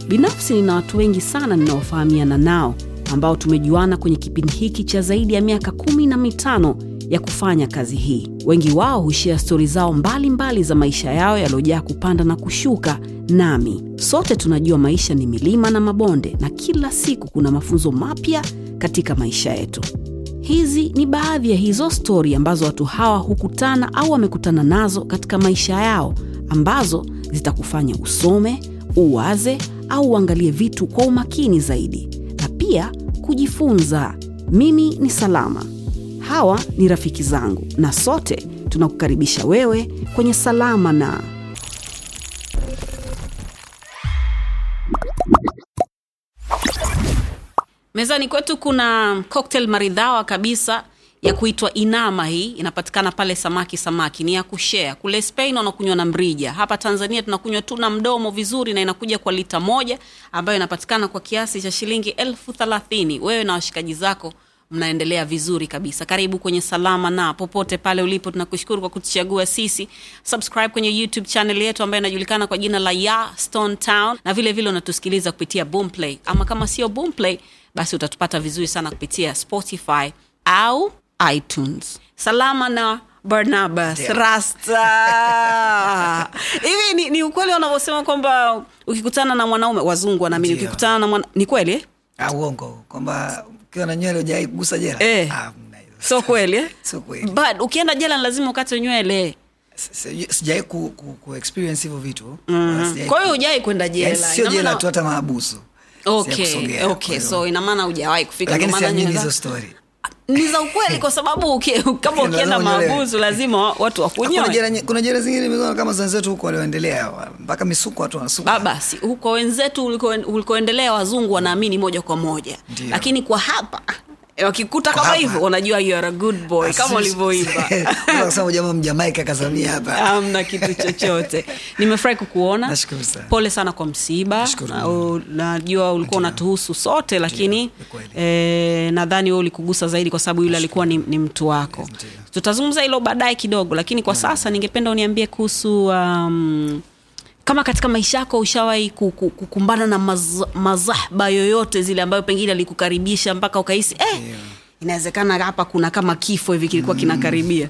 Binafsi nina watu wengi sana ninaofahamiana nao ambao tumejuana kwenye kipindi hiki cha zaidi ya miaka kumi na mitano ya kufanya kazi hii. Wengi wao hushia stori zao mbalimbali mbali za maisha yao yaliyojaa kupanda na kushuka. Nami sote tunajua maisha ni milima na mabonde, na kila siku kuna mafunzo mapya katika maisha yetu. Hizi ni baadhi ya hizo stori ambazo watu hawa hukutana au wamekutana nazo katika maisha yao, ambazo zitakufanya usome, uwaze au uangalie vitu kwa umakini zaidi na pia kujifunza. Mimi ni Salama, hawa ni rafiki zangu, na sote tunakukaribisha wewe kwenye Salama na Mezani kwetu kuna cocktail maridhawa kabisa ya kuitwa Inama. Hii inapatikana pale Samaki Samaki, ni ya kushare. Kule Spain wanakunywa na mrija, hapa Tanzania tunakunywa tu na mdomo vizuri, na inakuja kwa lita moja ambayo inapatikana kwa kiasi cha shilingi elfu thelathini. Wewe na washikaji zako mnaendelea vizuri kabisa. Karibu kwenye Salama na popote pale ulipo, tunakushukuru kwa kutuchagua sisi. Subscribe kwenye YouTube channel yetu ambayo inajulikana kwa jina la Ya Stone Town, na vile vile unatusikiliza kupitia Boomplay, ama kama sio Boomplay basi utatupata vizuri sana kupitia Spotify au iTunes. Salama na Barnabas Yeah. Rasta. Hivi ni, ni ukweli wanavyosema kwamba ukikutana na mwanaume wazungu wanaamini Ndio. ukikutana na mwana, ni kweli eh? Ah, uongo kwamba ukiwa na nywele ujai kugusa jela Eh. Ah, mna hizo. Sio kweli eh? Sio kweli. But ukienda jela ni lazima ukate nywele. Si- sijai ku, ku, ku experience hivyo vitu Mhm. Sijai Kwa hiyo ku- hujai kwenda Yaani jela. sio Ina jela maana- tu hata maabusu Okay, Sijakusogea, okay. kwa hiyo- So ina maana hujawahi kufika. lakini ndio maana siamini nywele hizo zako- story ni za ukweli kwa sababu uki, kama Lazima ukienda unyolewe. maabusu lazima wa- watu kuna wakunyoe. jela, nye- kuna jela zingine nimeziona kama za wenzetu huko walioendelea wa- mpaka misuko watu wanasuka baba si, huko wenzetu uliko- ulikoendelea wazungu wanaamini moja kwa moja Ndio. lakini kwa hapa wakikuta Kwa kama hapa. hivyo wanajua you are a good boy Ah, kama si- ulivyoiva Unaweza kusema jamaa mjamaika kazamia hapa amna kitu chochote nimefurahi kukuona Nashukuru sana. pole sana kwa msiba Nashukuru Na u- najua ulikuwa unatuhusu sote lakini ni kweli. eh, nadhani we ulikugusa zaidi kwa sababu yule alikuwa ni, ni mtu wako Ndio. tutazungumza hilo baadaye kidogo lakini kwa sasa ningependa uniambie kuhusu um, kama katika maisha yako ushawahi ku- ku- kukumbana na maz, mazahba yoyote zile ambayo pengine alikukaribisha mpaka ukahisi eh, Ndio. inawezekana hapa kuna kama kifo hivi kilikuwa kinakaribia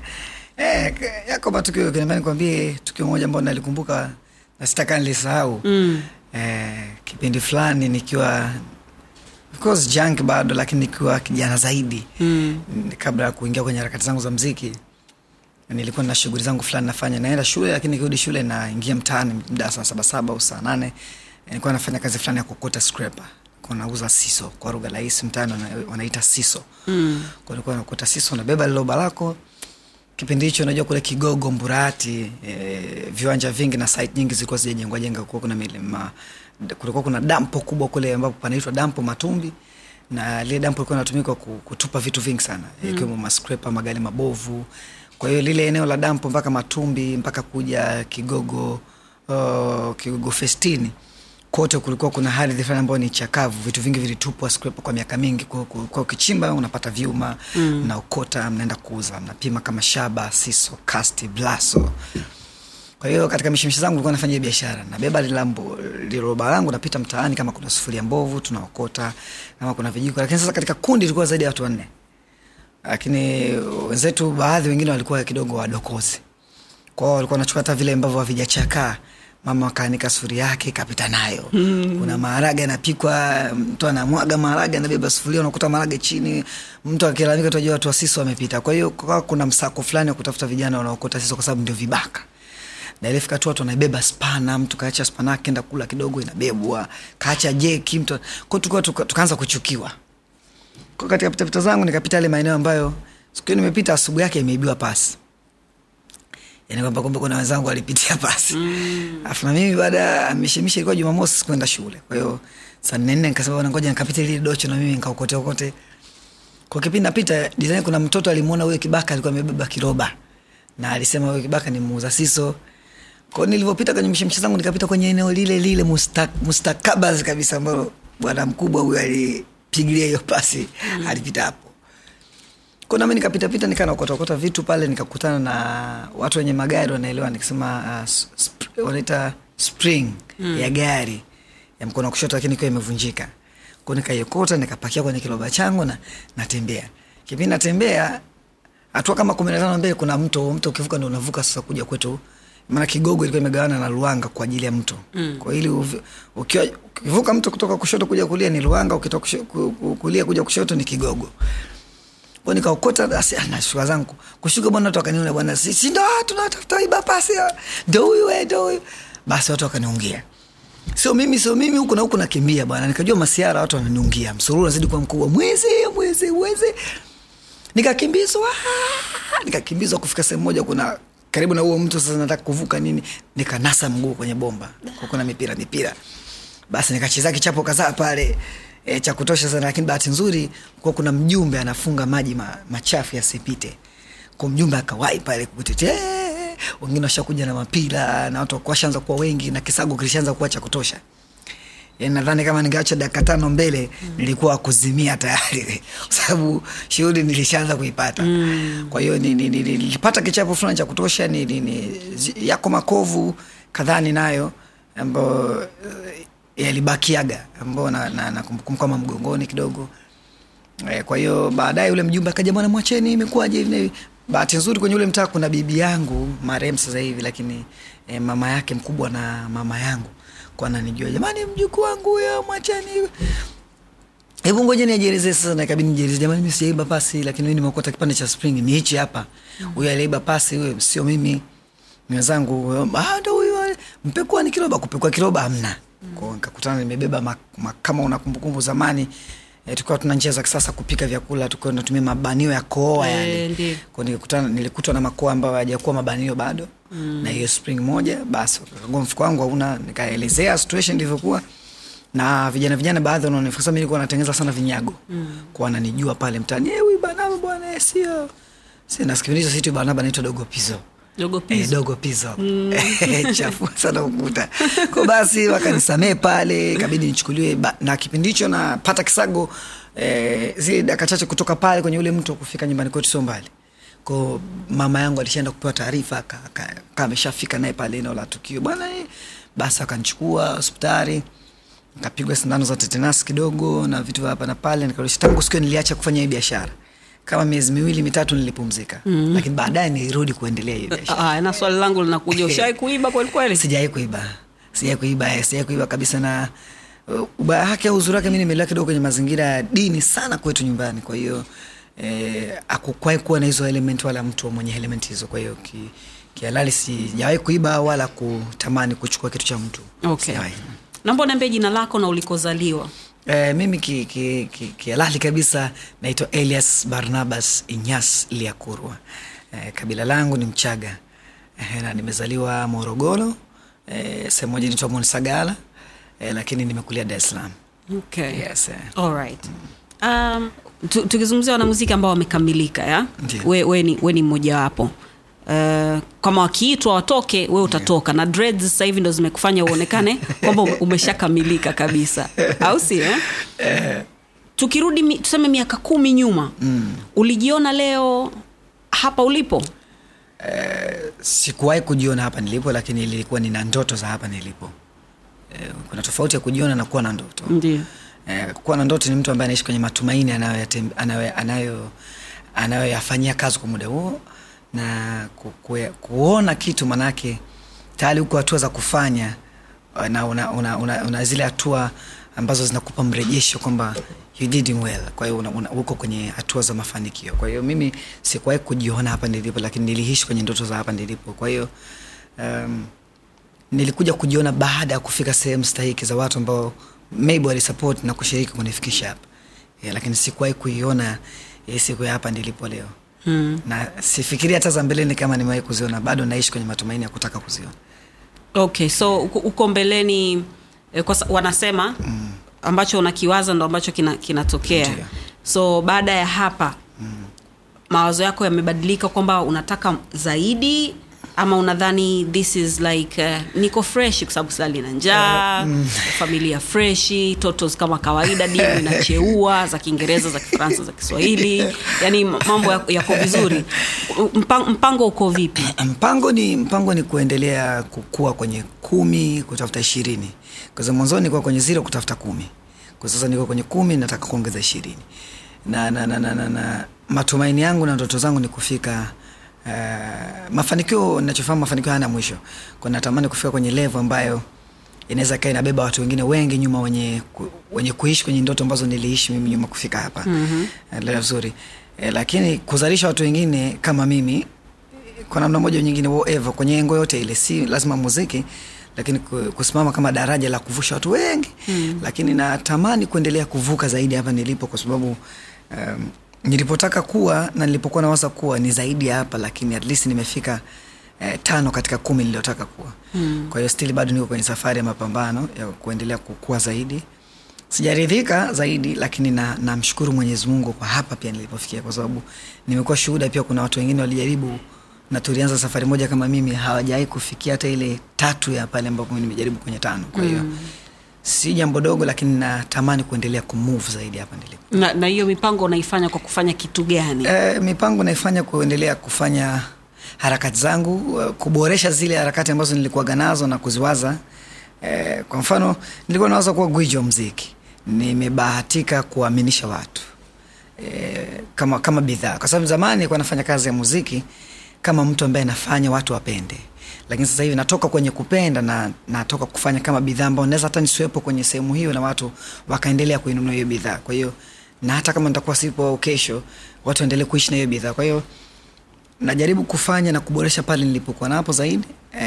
Eh, k- yako matukio kinaambia nikwambie tukio moja ambao nalikumbuka na sitaka nilisahau mm. eh, kipindi fulani nikiwa of course junk bado lakini nikiwa kijana zaidi mm. kabla ya kuingia kwenye harakati zangu za mziki nilikuwa na shughuli zangu fulani nafanya naenda shule lakini nikirudi shule naingia mtaani mda saa saba saba au saa nane nilikuwa nafanya kazi fulani ya kokota scraper Kwa nauza siso kwa lugha rahisi mtaani wana- wanaita siso mm. nilikuwa nakota siso nabeba liloba lako kipindi hicho unajua kule kigogo mburati e, viwanja vingi na site nyingi zilikuwa zijajengwa jenga kulikuwa kuna milima kulikuwa kuna dampo kubwa kule ambapo panaitwa dampo matumbi na lile dampo likuwa natumika kutupa vitu vingi sana mm. ikiwemo maskrepa magari mabovu kwa hiyo lile eneo la dampo mpaka matumbi mpaka kuja kigogo uh, kigogo festini kote kulikuwa kuna ardhi fulani ambayo ni chakavu vitu vingi vilitupwa scraper kwa miaka mingi kwa kwa- kwa ukichimba unapata vyuma mm. mnaokota mnaenda kuuza mnapima kama shaba siso kasti blaso kwa hiyo katika mishimishi zangu nilikuwa nafanya hiyo biashara nabeba lilambo liroba langu napita mtaani kama kuna sufuria mbovu tunaokota kama kuna vijiko lakini sasa katika kundi ilikuwa zaidi ya watu wanne lakini wenzetu baadhi wengine walikuwa kidogo wadokozi kwao walikuwa wanachukua hata vile ambavyo havijachakaa mama akaanika sufuria yake kapita nayo mm. kuna maharage anapikwa mtu anamwaga maharage anabeba sufuria unakuta maharage chini mtu akilalamika tunajua watu wa siso wamepita kwa hiyo kukawa kuna msako fulani wa kutafuta vijana wanaokota siso kwa sababu ndio vibaka na ilifika tu watu wanabeba spana mtu kaacha spana yake enda kula kidogo inabebwa kaacha jeki mtu kwao tukawa tuka, tukaanza kuchukiwa kwa katika pitapita zangu nikapita yale maeneo ambayo siku hiyo nimepita asubuhi yake imeibiwa pasi yani kwamba kumbe kuna wenzangu walipitia pasi alafu na mimi baada ya mishemishe ilikuwa jumamosi kwenda shule kwa hiyo saa nne nne nikasema bwana ngoja nikapita lile docho na mimi nikaokote okote kwa kipindi napita design kuna mtoto alimwona huyo kibaka alikuwa amebeba kiroba na alisema huyo kibaka ni muuza siso kwao nilivyopita kwenye mshemshe zangu nikapita kwenye eneo lile lile musta, mustakabas kabisa ambalo bwana mkubwa huyo alipigilia hiyo pasi mm. alipita hapo kwa nami nikapitapita nikaa naokotokota vitu pale nikakutana na watu wenye magari wanaelewa nikisema uh, sp- wanaita spring mm. ya gari ya mkono wa kushoto lakini ikiwa imevunjika ko nikaiokota nikapakia kwenye kiloba changu na natembea kipindi natembea hatua kama kumi na tano mbele kuna mto mto ukivuka ndo unavuka sasa kuja kwetu maana kigogo ilikuwa imegawana na luanga kwa ajili ya mto mm. kwa ili uvi- ukiwa ukivuka mto kutoka kushoto kuja kulia ni luanga ukitoka kusho- ku- ku- kulia kuja kushoto ni kigogo kwa nikaokota basi ah, nashuka zangu kushuka bwana watu wakaniona bwana si, si ndo ah, tunatafuta iba pasi ah, ndo huyu eh, ndo huyu basi watu wakaniungia sio mimi sio mimi huku na huku nakimbia bwana nikajua masiara watu wananiungia msururu unazidi kuwa mkubwa mwezi mwezi mwezi nikakimbizwa ah, nikakimbizwa kufika sehemu moja kuna karibu na huo mtu sasa nataka kuvuka nini nikanasa mguu kwenye bomba kwa kuna mipira mipira basi nikacheza kichapo kadhaa pale e, cha kutosha sana lakini bahati nzuri kuwa kuna mjumbe anafunga maji ma, machafu yasipite kwa mjumbe akawai pale kutetea wengine washakuja na mapira na watu washaanza kuwa wengi na kisago kilishaanza kuwa cha kutosha yani nadhani kama ningeacha dakika tano mbele mm. nilikuwa kuzimia tayari kwa sababu shughuli nilishaanza kuipata mm. kwa hiyo ni- ni- ni- ni- nilipata kichapo fulani cha kutosha ni, ni, ni, zi- yako makovu kadhaa ninayo ambayo eh, yalibakiaga ambao na, na, na kumbukumbu kama mgongoni kidogo Eh, kwa hiyo baadaye yule mjumbe akaja bwana mwacheni imekuwaje hivi na hivi bahati nzuri kwenye ule mtaa kuna bibi yangu marehemu sasa hivi lakini eh, mama yake mkubwa na mama yangu kwa ananijua jamani mjukuu wangu huyo mwacheni hebu ngoja niajielezee sasa na ikabidi nijieleze jamani mimi sijaiba pasi lakini mimi nimekuta kipande cha spring ni hichi hapa huyo aliiba pasi huyo sio mimi ni wenzangu huyo ah ndo huyo mpekua ni kiroba kupekua kiroba hamna kwao nikakutana nimebeba ma, ma, kama una kumbukumbu zamani E, tulikuwa tuna njia za kisasa kupika vyakula tulikuwa tunatumia mabanio ya kooa Eh, yale ndiyo. kwa nilikutana nilikutwa na makoa ambayo hayajakuwa mabanio bado mm. na hiyo spring moja basi wakagua mfuko wangu hauna nikaelezea situation ilivyokuwa na vijana vijana baadhi wanaona kwa sababu mimi nilikuwa natengeneza sana vinyago mm. kwa wananijua pale mtaani eh huyu Barnaba bwana eh, sio sio na kipindi hicho situ Barnaba anaitwa dogo pizo dogo Eh, pizo dogo pizo chafu sana ukuta ko basi wakanisamee pale ikabidi nichukuliwe ba- na kipindi hicho napata kisago eh, zile dakika chache kutoka pale kwenye ule mto kufika nyumbani kwetu sio mbali ko mama yangu alishaenda kupewa taarifa aka- aka- aka ameshafika naye pale eneo la tukio bwana eh, basi akanichukua hospitali nikapigwa sindano za tetenasi kidogo na vitu vya hapa na pale nikarudisha tangu siku hiyo niliacha kufanya hii biashara kama miezi miwili mitatu nilipumzika mm. lakini baadaye nilirudi kuendelea hiyo biashara Ah, na swali langu linakuja ushawai kuiba kweli kweli sijawai kuiba sijawai kuiba eh, sijawai kuiba kabisa na uh, ubaya wake au uzuri wake mi nimelea kidogo kwenye mazingira ya dini sana kwetu nyumbani kwa hiyo eh, akukwai kuwa na hizo element wala mtu mwenye element hizo kwa hiyo ki, kihalali sijawahi kuiba wala kutamani kuchukua kitu cha mtu okay. Sijawahi. naomba niambie jina lako na ulikozaliwa Eh, mimi kihalali ki, ki, kihalali kabisa naitwa elias barnabas inyas liakurwa eh, kabila langu ni mchaga eh, na nimezaliwa morogoro eh, sehemu moja inaitwa monsagala eh, lakini nimekulia dar es salaam okay. yes, eh. Alright. Um, tu- tukizungumzia wanamuziki ambao wamekamilika ya Ndiyo. we, we ni, we ni mmojawapo uh, kama wakiitwa watoke we utatoka na dreads sasa hivi ndo zimekufanya uonekane kwamba ume- umeshakamilika kabisa au si eh? tukirudi mi, tuseme miaka kumi nyuma mm. ulijiona leo hapa ulipo sikuwahi kujiona hapa nilipo lakini ilikuwa nina ndoto za hapa nilipo eh, kuna tofauti ya kujiona na kuwa na ndoto ndio eh, kuwa na ndoto ni mtu ambaye anaishi kwenye matumaini anayoyatem- anayo- anayo- anayoyafanyia kazi kwa muda huo na ku, ku, kuona kitu manake tayari huko hatua za kufanya uh, na una, una, una, una zile hatua ambazo zinakupa mrejesho kwamba you did well kwa hiyo una- una- uko kwenye hatua za mafanikio kwa hiyo mimi sikuwahi kujiona hapa nilipo lakini niliishi kwenye ndoto za hapa nilipo kwa hiyo um, nilikuja kujiona baada ya kufika sehemu stahiki za watu ambao maybe walisupport na kushiriki kunifikisha hapa yeah, lakini sikuwahi kuiona eh, siku ya hapa nilipo leo hmm. na sifikiri hata za mbeleni kama nimewahi kuziona bado naishi kwenye matumaini ya kutaka kuziona okay so uko- uko mbeleni eh, kwa, sa- wanasema mm. ambacho unakiwaza ndo ambacho kina- kinatokea Ndiyo. so baada ya hapa mm. mawazo yako yamebadilika kwamba unataka zaidi ama unadhani this is like uh, niko fresh kwa sababu sali na njaa familia freshi totos kama kawaida dimu inacheua za kiingereza za kifaransa za kiswahili yani mambo yako yako vizuri mpango, mpango uko vipi mpango ni mpango ni kuendelea kukua kwenye kumi kutafuta ishirini kwa sababu mwanzoni nilikuwa kwenye zero kutafuta kumi kwa sasa niko kwenye kumi nataka kuongeza ishirini na, na, na, na, na, na matumaini yangu na ndoto zangu ni kufika uh, mafanikio nachofahamu mafanikio hayana mwisho kwa natamani kufika kwenye levo ambayo inaweza kaa inabeba watu wengine wengi nyuma wenye, ku, wenye kuishi kwenye ndoto ambazo niliishi mimi nyuma kufika hapa mm-hmm. uh, vizuri uh, lakini kuzalisha watu wengine kama mimi kwa namna moja au nyingine whatever kwenye engo yote ile si lazima muziki lakini ku- kusimama kama daraja la kuvusha watu wengi mm. lakini natamani kuendelea kuvuka zaidi hapa nilipo kwa sababu um, nilipotaka kuwa na nilipokuwa nawaza kuwa ni zaidi ya hapa lakini at least nimefika eh, tano katika kumi niliyotaka kuwa mm. kwa hiyo still bado niko kwenye safari ya mapambano ya kuendelea kukua zaidi sijaridhika zaidi lakini na namshukuru mwenyezi mungu kwa hapa pia nilipofikia kwa sababu nimekuwa shuhuda pia kuna watu wengine walijaribu na tulianza safari moja kama mimi hawajawai kufikia hata ile tatu ya pale ambapo mimi nimejaribu kwenye tano kwa hiyo mm. si jambo dogo lakini natamani kuendelea kumove zaidi hapa nilipo na, na hiyo mipango unaifanya kwa kufanya kitu gani e, mipango naifanya kuendelea kufanya harakati zangu eh, kuboresha zile harakati ambazo nilikuwaga nazo na kuziwaza e, kwa mfano nilikuwa nawaza kuwa gwiji wa mziki nimebahatika kuaminisha watu e, kama kama bidhaa kwa sababu zamani nilikuwa nafanya kazi ya muziki kama mtu ambaye nafanya watu wapende lakini sasa hivi natoka kwenye kupenda na natoka kufanya kama bidhaa ambao naweza hata nisiwepo kwenye sehemu hiyo na watu wakaendelea kuinunua hiyo bidhaa kwa hiyo na hata kama nitakuwa sipo kesho watu waendelee kuishi na hiyo bidhaa kwa hiyo najaribu kufanya na kuboresha pale nilipokuwa napo zaidi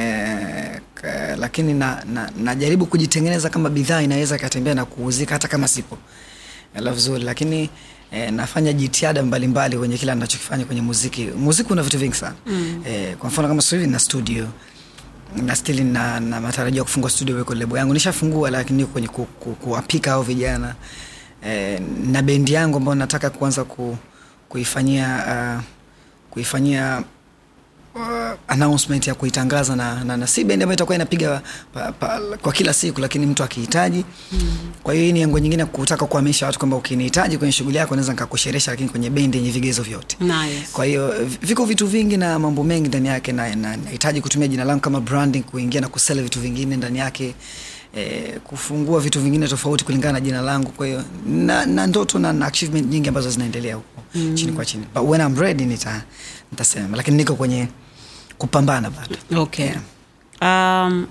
e, k, lakini na, na, najaribu kujitengeneza kama bidhaa inaweza ikatembea na kuuzika hata kama sipo la vizuri lakini e, nafanya jitihada mbalimbali kwenye kila nachokifanya kwenye muziki muziki una vitu vingi sana mm. e, kwa mfano kama sasa hivi na studio na stili na, na matarajio ya kufungua studio weko lebo yangu nishafungua lakini niko kwenye ku, ku, kuwapika hao vijana e, na bendi yangu ambayo nataka kuanza ku, kuifanyia uh, kuifanyia uh, announcement ya kuitangaza na, na, na si bendi ambayo itakuwa inapiga pa, pa, kwa kila siku lakini mtu akihitaji mm. kwa hiyo hii ni engo nyingine ya kutaka kuhamisha watu kwamba ukinihitaji kwenye shughuli yako naweza nikakusheresha lakini kwenye bendi yenye vigezo vyote nice. kwa hiyo viko vitu vingi na mambo mengi ndani yake na na- nahitaji kutumia jina langu kama branding kuingia na kusela vitu vingine ndani yake eh, kufungua vitu vingine tofauti kulingana na jina langu kwa hiyo na, na ndoto na, na achievement nyingi ambazo zinaendelea huko mm. chini kwa chini but when I'm ready nita nitasema lakini niko kwenye kupambana bado okay Yeah. um,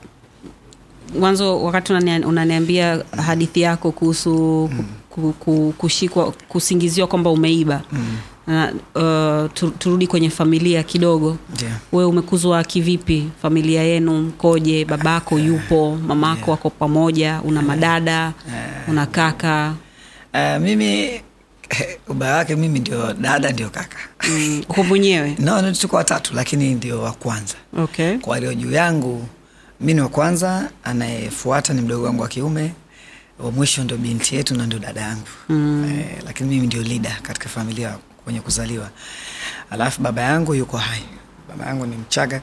mwanzo wakati unania- unaniambia hadithi yako kuhusu mm. ku, ku, kushikwa kusingiziwa kwamba umeiba mm. na, uh, tu- turudi kwenye familia kidogo yeah. wewe umekuzwa kivipi familia yenu mkoje babako yupo mamako Yeah. wako pamoja una madada una kaka Uh, mimi ubaya wake mimi ndio dada ndio kaka mm, uko mwenyewe no, no, tuko watatu lakini ndio wa kwanza okay kwa walio juu yangu mi ni wa kwanza anayefuata ni mdogo wangu wa kiume wa mwisho ndo binti yetu na ndo dada yangu mm. eh, lakini mimi ndio lida katika familia kwenye kuzaliwa alafu baba yangu yuko hai baba yangu ni mchaga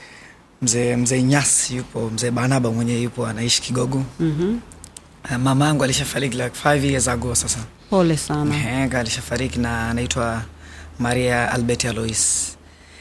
mzee mzee nyasi yupo mzee banaba mwenyewe yupo anaishi kigogo mm-hmm. uh, mama yangu alishafariki like five years ago sasa pole sana Henga alishafariki na anaitwa Maria Albert Alois.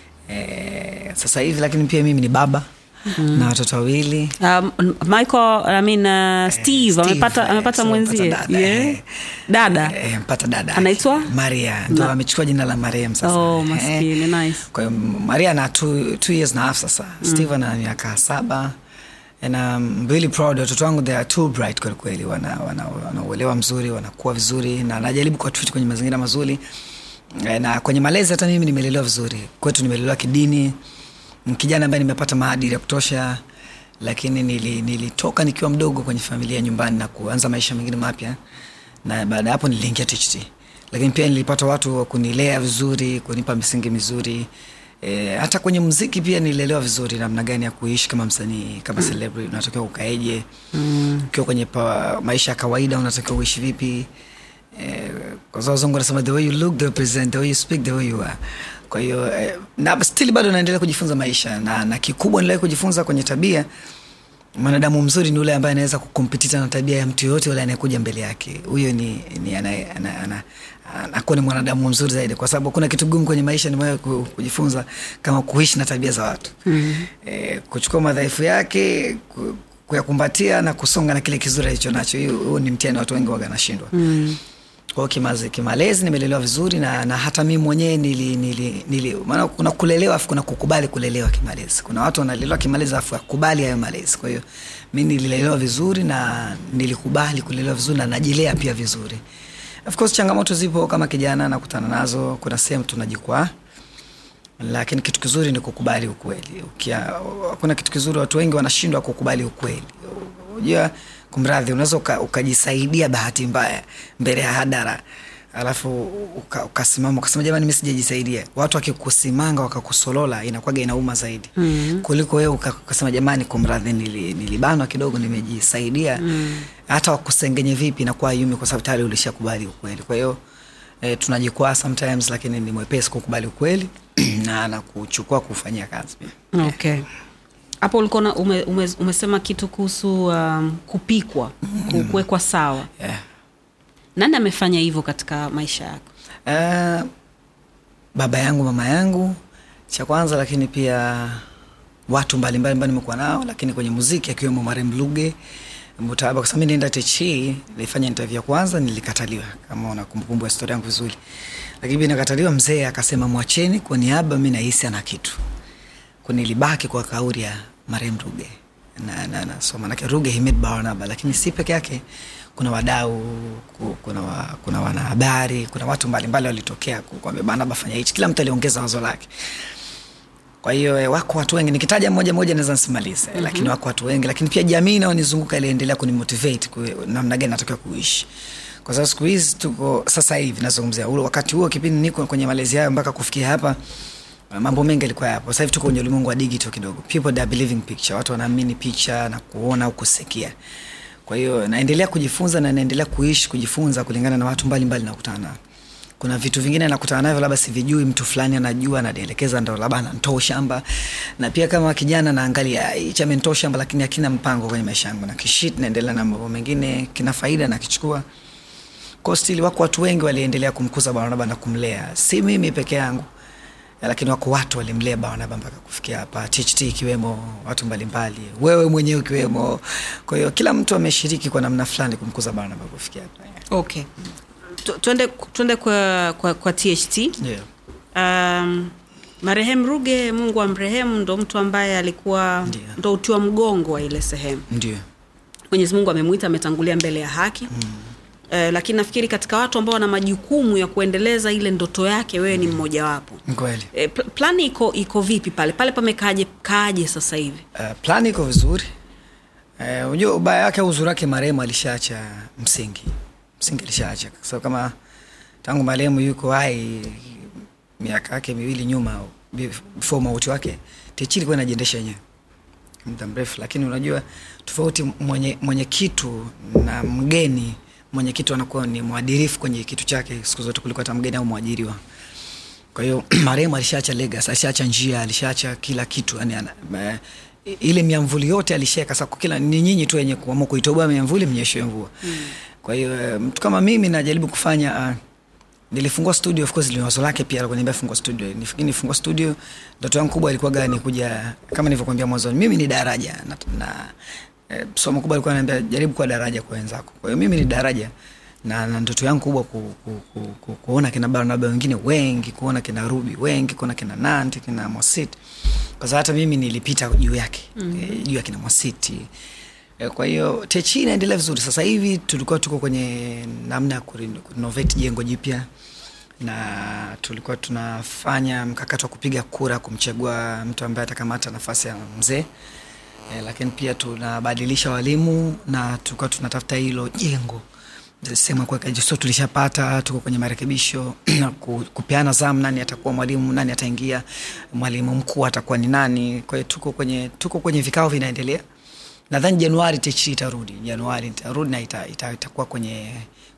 E, sasa hivi lakini pia mimi ni baba mm. na watoto wawili Um, michael I mean, uh, steve, Steve, amepata eh, amepata so mwenzie mpata dada, yeah. eh. dada e, mpata dada Anaitwa? Maria ndo Na- amechukua jina la Mariam sasa oh, Eh, maskini nice kwa hiyo Maria ana two, two years na half sasa mm. Steve ana miaka saba and I'm really proud watoto wangu they are too bright kweli kweli wana, wana, wana uelewa mzuri wanakuwa vizuri na najaribu kuwatreat kwenye mazingira mazuri Eh, na kwenye malezi hata mimi nimelelewa vizuri kwetu nimelelewa kidini Ni kijana ambaye nimepata maadili ya kutosha lakini nili, nilitoka nikiwa mdogo kwenye familia nyumbani na kuanza maisha mengine mapya na baada ya hapo niliingia THT lakini pia nilipata watu wa kunilea vizuri kunipa misingi mizuri E, hata kwenye mziki pia nilelewa vizuri namna gani ya kuishi kama msanii kama mm. celebrity unatakiwa ukaeje mm. ukiwa kwenye pa, maisha ya kawaida unatakiwa uishi vipi Eh, kwa sababu wazungu wanasema the way you look the way you present the way you speak the way you are kwa hiyo eh, na still bado naendelea kujifunza maisha na, na kikubwa nilai kujifunza kwenye tabia mwanadamu mzuri ni ule ambaye anaweza kukompetita na tabia ya mtu yoyote ule anayekuja mbele yake huyo ni, ni anaye- ana- ana- anakuwa ni mwanadamu mzuri zaidi kwa sababu kuna kitu gumu kwenye maisha nimewahi ku- kujifunza kama kuishi na tabia za watu mm-hmm. e, kuchukua madhaifu yake ku, kuyakumbatia na kusonga na kile kizuri alicho nacho hiyo huo ni mtihani watu wengi waga nashindwa mm kwao kimaze, kimalezi nimelelewa vizuri na, na hata mimi mwenyewe nili, nili, nili maana kuna kulelewa afu kuna kukubali kulelewa kimalezi kuna watu wanalelewa kimalezi afu akubali hayo malezi kwa hiyo mi nililelewa vizuri na nilikubali kulelewa vizuri na najilea pia vizuri of course changamoto zipo kama kijana nakutana nazo kuna sehemu tunajikwaa lakini kitu kizuri ni kukubali ukweli Ukia, kuna kitu kizuri watu wengi wanashindwa kukubali ukweli unajua kumradhi unaweza uka, ukajisaidia bahati mbaya mbele ya hadara alafu uka- ukasimama ukasema jamani mi sijajisaidia watu wakikusimanga wakakusolola inakwaga inauma zaidi mm-hmm. kuliko wewe uka- ukasema jamani kumradhi nili, nilibanwa kidogo nimejisaidia mm. hata wakusengenye vipi inakuwa yumi kwa sababu tayari ulishakubali ukweli kwa hiyo e, tunajikwaa sometimes lakini ni mwepesi kukubali ukweli na na kuchukua kufanyia kazi pia okay hapo ulikuwa na- ume, ume, umesema kitu kuhusu um, kupikwa ku- kuwekwa sawa yeah. nani amefanya hivyo katika maisha yako Uh, baba yangu mama yangu cha kwanza lakini pia watu mbalimbali ambao nimekuwa nao lakini kwenye muziki akiwemo marem luge mutaba kwa sababu mi nienda techi nilifanya interview ya kwanza nilikataliwa kama una kumbukumbu ya historia yangu vizuri lakini pia nikataliwa mzee akasema mwacheni kwa niaba mi nahisi ana kitu kunilibaki kwa kauli ya marem ruge na, na, na, so manake ruge himid barnaba lakini si peke yake kuna wadau ku- kuna, wa, kuna wanahabari kuna watu mbalimbali walitokea ku- kuambia barnaba fanya hichi kila mtu aliongeza wazo lake kwa hiyo eh, wako watu wengi nikitaja moja moja naweza nsimalize mm-hmm. lakini wako watu wengi lakini pia jamii inaonizunguka iliendelea kunimotivate ku- namna gani natakiwa kuishi kwa sababu siku hizi tuko sasa hivi nazungumzia ule wakati huo kipindi niko kwenye malezi hayo mpaka kufikia hapa mambo mengi yalikuwa yapo sasa hivi tuko kwenye ulimwengu wa digital kidogo people they are believing picture watu wanaamini picha na kuona au kusikia kwa hiyo naendelea kujifunza na naendelea kuishi kujifunza kulingana na watu mbalimbali nakutana nao kuna vitu vingine nakutana navyo labda sivijui mtu fulani anajua ananielekeza ndo labda anantoa shamba na pia kama kijana naangalia hichi amentoa shamba lakini akina mpango kwenye maisha yangu na kishit naendelea na mambo mengine kina faida nakichukua kwa stili wako watu wengi waliendelea kumkuza barnaba na kumlea si mimi peke yangu lakini wako watu walimlea barnaba mpaka kufikia hapa tht ikiwemo watu mbalimbali wewe mwenyewe ukiwemo kwa hiyo kila mtu ameshiriki kwa namna fulani kumkuza barnaba kufikia hapa okay Tu- twende twende kwa, kwa, kwa tht yeah. um, marehemu ruge mungu amrehemu ndo mtu ambaye alikuwa Ndiyo. ndo utiwa mgongo wa ile sehemu ndio mwenyezi mungu amemwita ametangulia mbele ya haki mm. Eh, lakini nafikiri katika watu ambao wana majukumu ya kuendeleza ile ndoto yake wewe ni mmojawapo Ni kweli eh, pl- plani iko iko vipi pale pale pamekaaje kaaje sasa hivi uh, plani iko vizuri Eh, unajua ubaya wake au uzuri wake marehemu alishaacha msingi msingi alishaacha kwa sababu kama tangu marehemu yuko hai miaka yake miwili nyuma before mauti wake tichi ilikuwa inajiendesha yenyewe muda mrefu lakini unajua tofauti mwenye, mwenye kitu na mgeni mwenye kitu anakuwa ni mwadirifu kwenye kitu chake siku zote kuliko hata mgeni au mwajiriwa kwa hiyo marehemu alishaacha legas alishaacha njia alishaacha kila kitu yani, ana, ma, ile miamvuli yote alishaweka sasa kila ni nyinyi tu wenye kuamua kuitoboa miamvuli mnyeshewe mvua mm. kwa hiyo eh, mtu kama mimi najaribu kufanya uh, nilifungua studio of course ni wazo lake pia alikuwa niambia fungua studio nifikiri nifungua studio ndoto yangu kubwa ilikuwa gani kuja kama nilivyokuambia mwanzoni mimi ni daraja na, na eh, somo kubwa alikuwa ananiambia jaribu kuwa daraja kwa wenzako kwa hiyo mimi ni daraja na, na ndoto yangu kubwa ku, ku, ku, ku, kuona kina barnaba wengine wengi kuona kina rubi wengi kuona kina nanti kina mwasit kwa sababu hata mimi nilipita juu yake mm-hmm. eh, juu ya kina mwasiti Eh, kwa hiyo techi inaendelea vizuri sasa hivi tulikuwa tuko kwenye namna ya kureno- kurenovate jengo jipya na tulikuwa tunafanya mkakati wa kupiga kura kumchagua mtu ambaye atakamata nafasi ya mzee e, lakini pia tunabadilisha walimu na tulikuwa tunatafuta hilo jengo sehemu ya kuweka so tulishapata tuko kwenye marekebisho na ku- kupeana zamu nani atakuwa mwalimu nani ataingia mwalimu mkuu atakuwa ni nani kwa hiyo tuko kwenye tuko kwenye vikao vinaendelea nadhani januari techi itarudi januari itarudi na ita, ita, itakuwa kwenye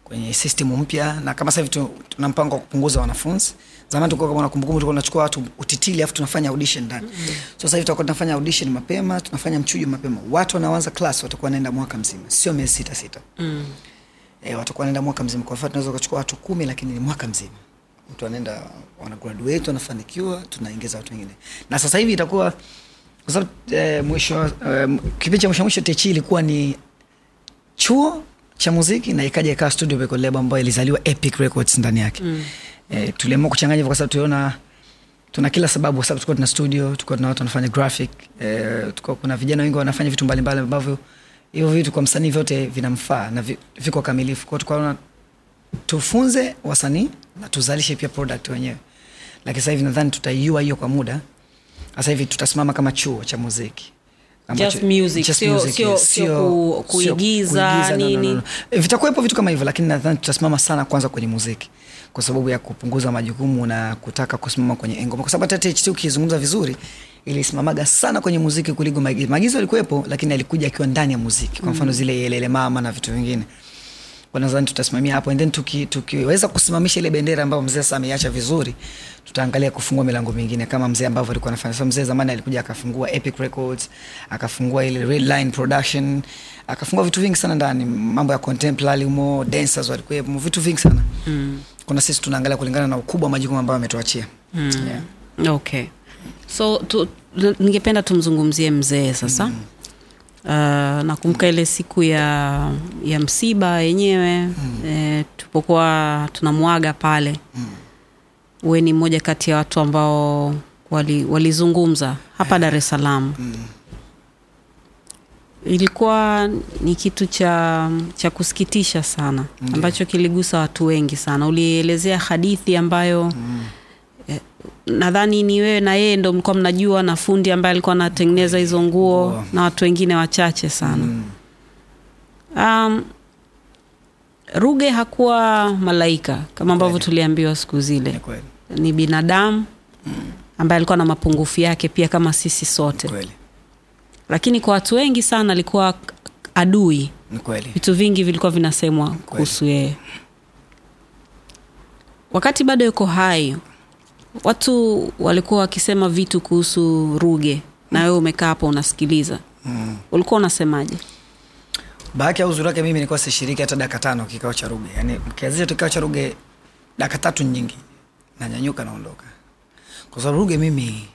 kwenye system mpya na kama sasa hivi tu- tuna mpango wa kupunguza wanafunzi zamani tulikuwa kama nakumbukumbu tulikuwa tunachukua watu utitili afu tunafanya audition ndani mm-hmm. so sasa hivi tutakuwa tunafanya audition mapema tunafanya mchujo mapema watu wanaoanza class watakuwa wanaenda mwaka mzima sio miezi sita sita Mm. e, watakuwa wanaenda mwaka mzima kwa mfano tunaweza kuchukua watu kumi lakini ni mwaka mzima mtu anaenda wana graduate wanafanikiwa tunaingiza watu wengine na sasa hivi itakuwa kwa sababu eh, mwisho eh, kipindi cha mwisho mwisho techi ilikuwa ni chuo cha muziki na ikaja ikawa studio record label ambayo ilizaliwa epic records ndani yake mm. eh, tuliamua kuchanganya hivyo kwa sababu tuliona tuna kila sababu kwa sababu tulikuwa tuna studio tulikuwa tuna watu wanafanya graphic eh, tulikuwa kuna vijana wengi wanafanya vitu mbalimbali ambavyo hivyo vitu kwa msanii vyote vinamfaa na vi- viko kamilifu kwao tukaona tufunze wasanii na tuzalishe pia product wenyewe lakini sasa hivi nadhani tutaiua hiyo kwa muda sasa hivi tutasimama kama chuo cha muziki Just music, just sio- music, sio- yes. sio Sio- ku- sio kuigiza, kuigiza, no, no, nini. no, no. E, vitakuwepo vitu kama hivyo lakini nadhani tutasimama sana kwanza kwenye muziki kwa sababu ya kupunguza majukumu na kutaka kusimama kwenye ngoma kwa sababu hata THT ukizungumza vizuri ilisimamaga sana kwenye muziki kuliko maigizo maigizo yalikuwepo lakini alikuja akiwa ndani ya muziki kwa mfano zile yelele mama na vitu vingine Kwa nadhani tutasimamia hapo and then tuki- tukiweza kusimamisha ile bendera ambayo mzee sasa ameiacha vizuri tutaangalia kufungua milango mingine kama mzee ambavyo alikuwa anafanya so mzee zamani alikuja akafungua epic records akafungua ile red line production akafungua vitu vingi sana ndani mambo ya contemporary humo dancers walikuwepo vitu vingi sana mm. kuna sisi tunaangalia kulingana na ukubwa wa majukumu ambayo ametuachia mm. yeah. okay so tu, ningependa tumzungumzie mzee sasa mm. Uh, nakumbuka ile siku ya ya msiba yenyewe mm. eh, tupokuwa tunamwaga pale mm. we ni mmoja kati ya watu ambao wali- walizungumza hapa dar es salaam Mm. ilikuwa ni kitu cha cha kusikitisha sana Ndiyo. ambacho kiligusa watu wengi sana ulielezea hadithi ambayo Mm. eh, nadhani ni wewe na yeye ndo mlikuwa mnajua na fundi ambaye alikuwa anatengeneza hizo nguo Nguo. na watu wengine wachache sana Mm. um, ruge hakuwa malaika kama ambavyo Kweli. tuliambiwa siku Ni zile kweli ni binadamu ambaye alikuwa na mapungufu yake pia kama sisi Ni sote kweli lakini kwa watu wengi sana alikuwa adui ni kweli vitu vingi vilikuwa vinasemwa kuhusu yeye wakati bado yuko hai watu walikuwa wakisema vitu kuhusu ruge na wewe umekaa hapo unasikiliza mm. ulikuwa unasemaje bahati au uzuri wake mimi nilikuwa sishiriki hata dakika tano kikao cha ruge yani mkianzisha tu kikao cha ruge dakika tatu nyingi nanyanyuka naondoka kwa sababu ruge mimi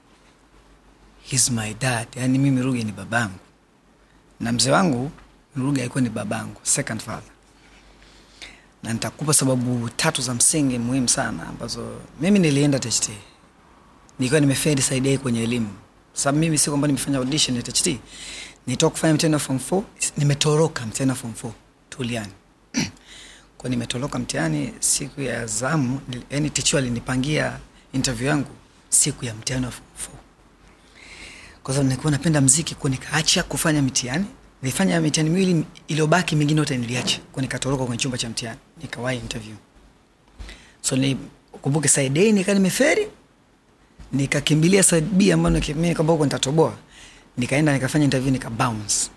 he's my dad yani mimi ruge ni babangu na mzee wangu ruge alikuwa ni babangu second father na nitakupa sababu tatu za msingi muhimu sana ambazo mimi nilienda THT nikiwa nimefedi saidi yake kwenye elimu sababu mimi si kwamba nimefanya audition ya THT nitoka kufanya mtihani wa form 4 nimetoroka mtihani wa form 4 tuliani kwa nimetoroka mtihani siku ya zamu nil- yani tichu alinipangia interview yangu siku ya mtihani wa form 4 kwa sababu nilikuwa napenda mziki kwa nikaacha kufanya mitihani nilifanya mitihani miwili iliyobaki mingine yote niliacha kwa nikatoroka kwenye chumba cha mtihani nikawahi interview so ni kumbuke side A nikaa nimeferi nikakimbilia side B ambayo niki- mimi kwamba huko nitatoboa nikaenda nikafanya interview nika bounce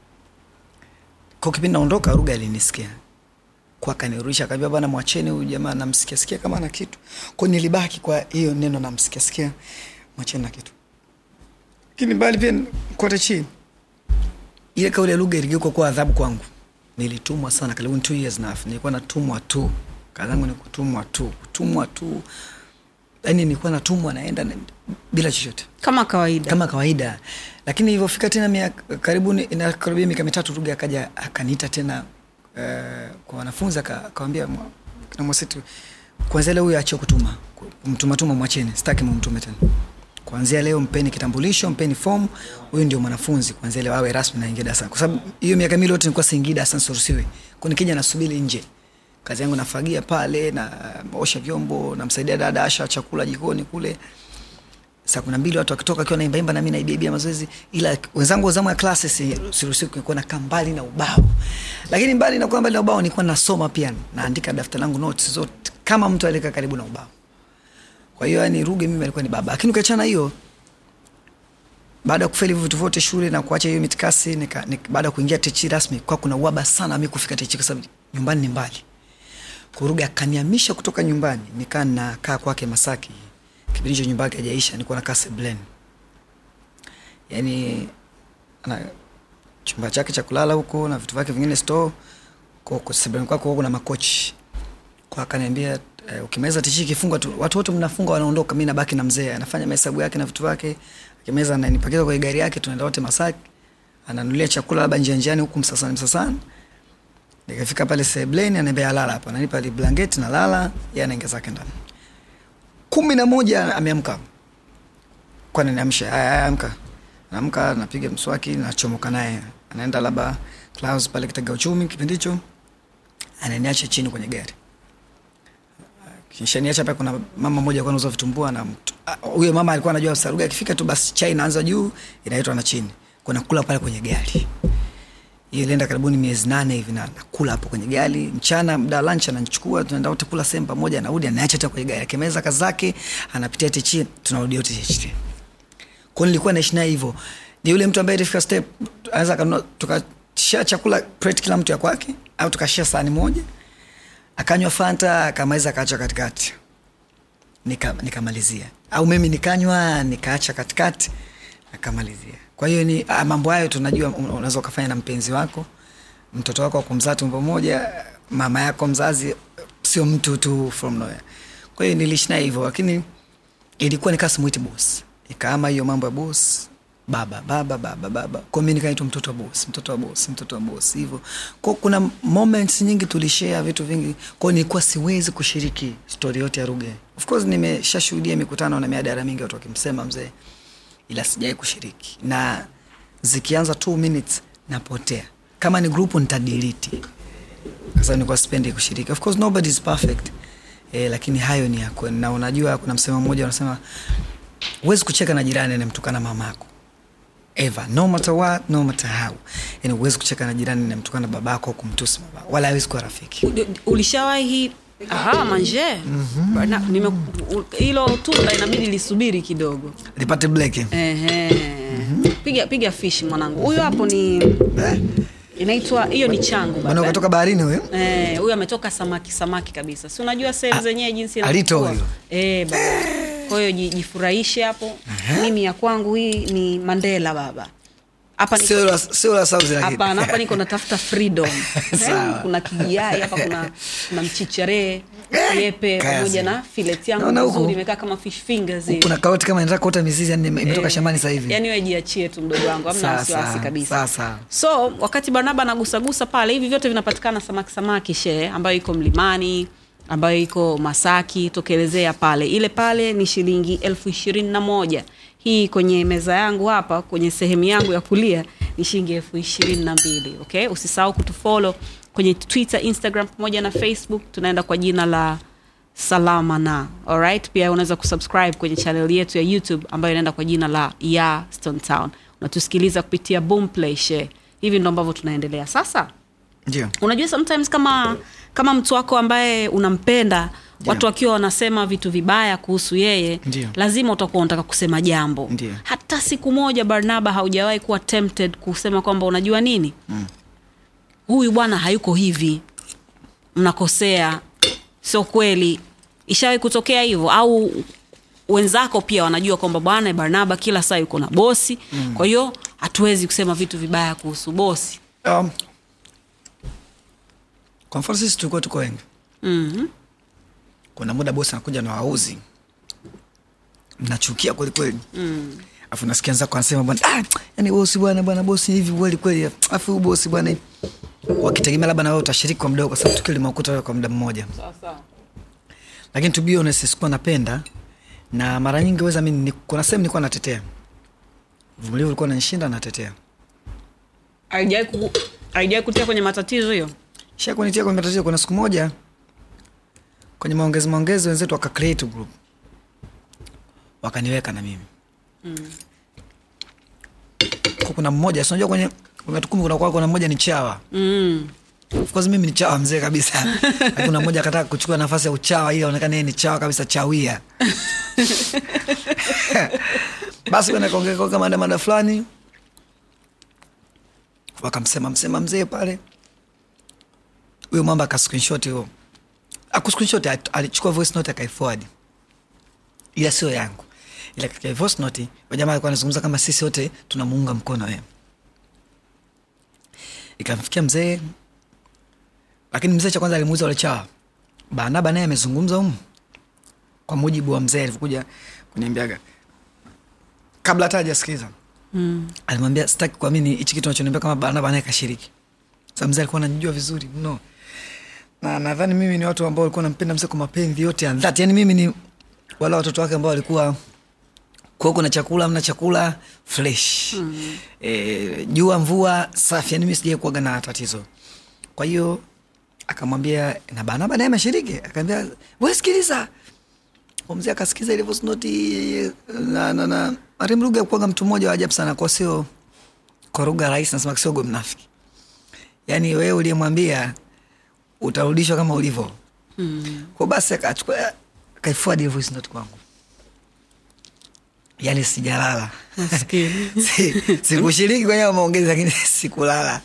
kwa kipindi naondoka ruga alinisikia kwa kanirudisha akaambia bwana mwacheni huyu jamaa namsikia sikia kama ana kitu kwa nilibaki kwa hiyo neno namsikia sikia mwacheni na kitu lakini mbali pia kote chini ile kauli ya lugha iligeuka kuwa adhabu kwangu nilitumwa sana karibu two years na half. nilikuwa natumwa tu kazi yangu ni kutumwa tu kutumwa tu yani nilikuwa natumwa naenda na, bila chochote kama kawaida kama kawaida lakini ilivyofika tena miaka karibu inakaribia miaka mitatu ruga akaja akaniita tena uh, kwa wanafunzi aka- akawambia mwa- kina mwasitu kwanzia leo huyo achie kutuma mtumatuma mwacheni sitaki mumtume tena kwanzia leo mpeni kitambulisho mpeni fomu huyu ndio mwanafunzi kwanzia leo awe rasmi naingia darasani kwa sababu hiyo miaka mili yote nilikuwa siingii darasani siruhusiwi kwa nikija nasubiri nje kazi yangu nafagia pale na osha vyombo namsaidia dada asha chakula jikoni kule saa kuna mbili watu wakitoka akiwa naimbaimba nami naibiaibia mazoezi ila wenzangu wa zamu ya klasi si- siruhusiwi kuwa nakaa mbali na ubao lakini mbali na kuwa mbali na ubao nilikuwa nasoma pia naandika daftari langu notes zote kama mtu alikaa karibu na ubao kwa hiyo yani ruge mimi alikuwa ni baba lakini ukiachana hiyo baada ya kufeli hivyo vitu vyote shule na kuacha hiyo mitikasi nika, nika, baada ya kuingia techi rasmi kwa kuna uaba sana mi kufika techi kwa sababu nyumbani ni mbali kuruga akaniamisha kutoka nyumbani nikaa nakaa kwake masaki kipindi hicho nyumba yake hajaisha nilikuwa nakaa seblen yani ana chumba chake cha kulala huko na vitu vyake vingine store kwa seblen kwako kuna makochi kwa akaniambia eh, ukimaliza tishi ikifungwa tu watu wote mnafunga wanaondoka mi nabaki na mzee anafanya mahesabu yake na vitu vyake akimaliza ananipakiza kwenye gari yake tunaenda wote masaki ananulia chakula labda njia njiani huku msasani msasani nikafika pale sebleni anaambia lala hapa nanipa li blanketi na lala ye anaingia zake ndani kumi na moja ameamka kwani niamsha aya aya, amka naamka napiga mswaki nachomoka naye anaenda labda Clouds pale kitega uchumi kipindi hicho ananiacha chini kwenye gari kishaniacha pale kuna mama mmoja alikuwa anauza vitumbua na mtu- ah, huyo mama alikuwa anajua saruga akifika tu basi chai inaanza juu inaitwa na chini kuna kula pale kwenye gari hiyo ilienda karibuni miezi nane hivi na nakula hapo kwenye gari mchana muda wa lunch ananichukua tunaenda wote kula sehemu pamoja anarudi anaacha tena kwenye gari akimaliza kazi zake anapitia techi tunarudi wote techi kwa nilikuwa naishi naye hivyo ni yule mtu ambaye ilifika step anaweza kanunua tukashia chakula plate kila mtu ya kwake au tukashia sahani moja akanywa fanta akamaliza akaacha katikati Nika- nikamalizia au mimi nikanywa nikaacha katikati akamalizia kwa hiyo ni ah, mambo hayo tunajua un- unaweza ukafanya na mpenzi wako mtoto wako wa kumzaa tumbo moja mama yako mzazi sio mtu tu from nowhere kwa hiyo niliishi naye hivyo lakini ilikuwa nikaa simuiti bos ikaama hiyo mambo ya bos baba baba baba baba kwa mi nikaitwa mtoto wa bos mtoto wa bos mtoto wa bos hivyo kwa kuna moments nyingi tulishare vitu vingi kwao nilikuwa siwezi kushiriki story yote ya ruge of course nimeshashuhudia mikutano na miadara mingi watu wakimsema mzee ila sijawai kushiriki na zikianza two minutes napotea kama ni grupu nitadiliti kwa sababu nilikuwa sipendi kushiriki of course nobody is perfect eh, lakini hayo ni yako na unajua kuna msemo mmoja unasema huwezi kucheka na jirani anamtukana mamako ever no matter what no matter how yani huwezi kucheka na jirani anamtukana babako au kumtusi babako wala hawezi kuwa rafiki U- ulishawahi aha manje Bana- nime- u- hilo tunda inabidi lisubiri kidogo lipate bleke Ehe. piga piga fish mwanangu huyu hapo ni eh? inaitwa hiyo ni changu maana baba. ukatoka baharini huyo Eh, huyu ametoka samaki samaki kabisa si unajua sehemu zenyewe jinsi alito inavyokuwa? huyo. eh, baba kwa hiyo ji- jifurahishe hapo mimi ya kwangu hii ni mandela baba hapa niko- sio la- sio la sauzi lakini hapana hapa niko natafuta freedom Sawa. Eh, kuna kijiai hapa kuna, kuna mchichare yepe Kaya pamoja sana. na filet yangu Naona huku- nzuri imekaa kama fish fingers hivi. kuna karoti kama inataka kuota mizizi yani ime- imetoka Eh, shambani sasa hivi yani we jiachie tu mdogo wangu amna Sawa, wasiwasi sawa, kabisa sawa, sawa. so wakati barnaba anagusagusa pale hivi vyote vinapatikana samaki samaki shee ambayo iko mlimani ambayo iko masaki tokelezea pale ile pale ni shilingi elfu ishirini na moja hii kwenye meza yangu hapa kwenye sehemu yangu ya kulia ni shilingi elfu ishirini na mbili okay usisahau kutufolo kwenye twitter instagram pamoja na facebook tunaenda kwa jina la salama na alright pia unaweza kusubscribe kwenye channel yetu ya youtube ambayo inaenda kwa jina la ya stone town unatusikiliza kupitia boomplay share hivi ndo ambavyo tunaendelea sasa ndio unajua sometimes kama kama mtu wako ambaye unampenda watu wakiwa wanasema vitu vibaya kuhusu yeye Ndio. lazima utakuwa unataka kusema jambo Ndio. hata siku moja barnaba haujawahi kuwa tempted kusema kwamba unajua nini huyu bwana hayuko hivi mnakosea sio kweli ishawahi kutokea hivyo au wenzako pia wanajua kwamba bwana barnaba kila saa yuko na bosi mm. kwa hiyo hatuwezi kusema vitu vibaya kuhusu bosi um, kwa mfano sisi tulikuwa tuko wengi mm-hmm. kuna muda bosi anakuja na wauzi mnachukia kwelikweli mm. afu nasikia nzako anasema bwana ah, yani bosi bwana bwana bosi hivi kweli kweli afu huyu bosi bwana hivi." wakitegemea labda na wewe utashiriki kwa muda kwa sababu tukio limekuta wewe kwa muda mmoja lakini to be honest sikuwa napenda na mara nyingi weza mi ni- kuna sehemu nilikuwa natetea vumilivu ulikuwa nanishinda natetea haijawai ku- haijawai kutia kwenye matatizo hiyo shakunitia kwenye matatizo kuna siku moja kwenye maongezi maongezi wenzetu waka create group wakaniweka na mimi mm. kuna mmoja si unajua kwenye kwenye watu kumi kuna kwa kuna mmoja ni chawa mm. of course mimi ni chawa mzee kabisa Lakini kuna mmoja akataka kuchukua nafasi ya uchawa ili aonekane yeye ni chawa kabisa chawia basi bana kaongea kama mada mada fulani wakamsema msema mzee pale huyo mwamba aka screenshot hiyo aku screenshot at- alichukua voice note akaiforward ila sio yangu ila katika voice note wajamaa alikuwa anazungumza kama sisi wote tunamuunga mkono wewe ikamfikia mzee lakini mzee cha kwanza alimuuza wale chawa banaba naye amezungumza humu kwa mujibu wa mzee alivyokuja kuniambiaga kabla hata hajasikiliza Mm. alimwambia sitaki kuamini hichi kitu nachoniambia kama barnaba naye kashiriki sa mzee alikuwa ananijua vizuri mno na nadhani mimi ni watu ambao walikuwa nampenda mzee kwa mapenzi yote ya dhati yani mimi ni wala watoto wake ambao walikuwa kuwa kuna chakula mna chakula fresh mm. e, jua mvua safi yani mi sijai kuaga na tatizo kwa hiyo akamwambia na banaba naye ameshiriki akaambia we sikiliza Huyo mzee akasikiza ile voice note na, na, na Mariam Ruge kuaga mtu mmoja wa ajabu sana kwa sio kwa lugha rahisi nasema kisogo mnafiki yaani wewe uliyemwambia utarudishwa kama ulivyo Mm. kwa basi akachukua akaifuadi ile voice note kwangu yaani sijalala Maskini. Si- sikushiriki kwenye hayo maongezi lakini sikulala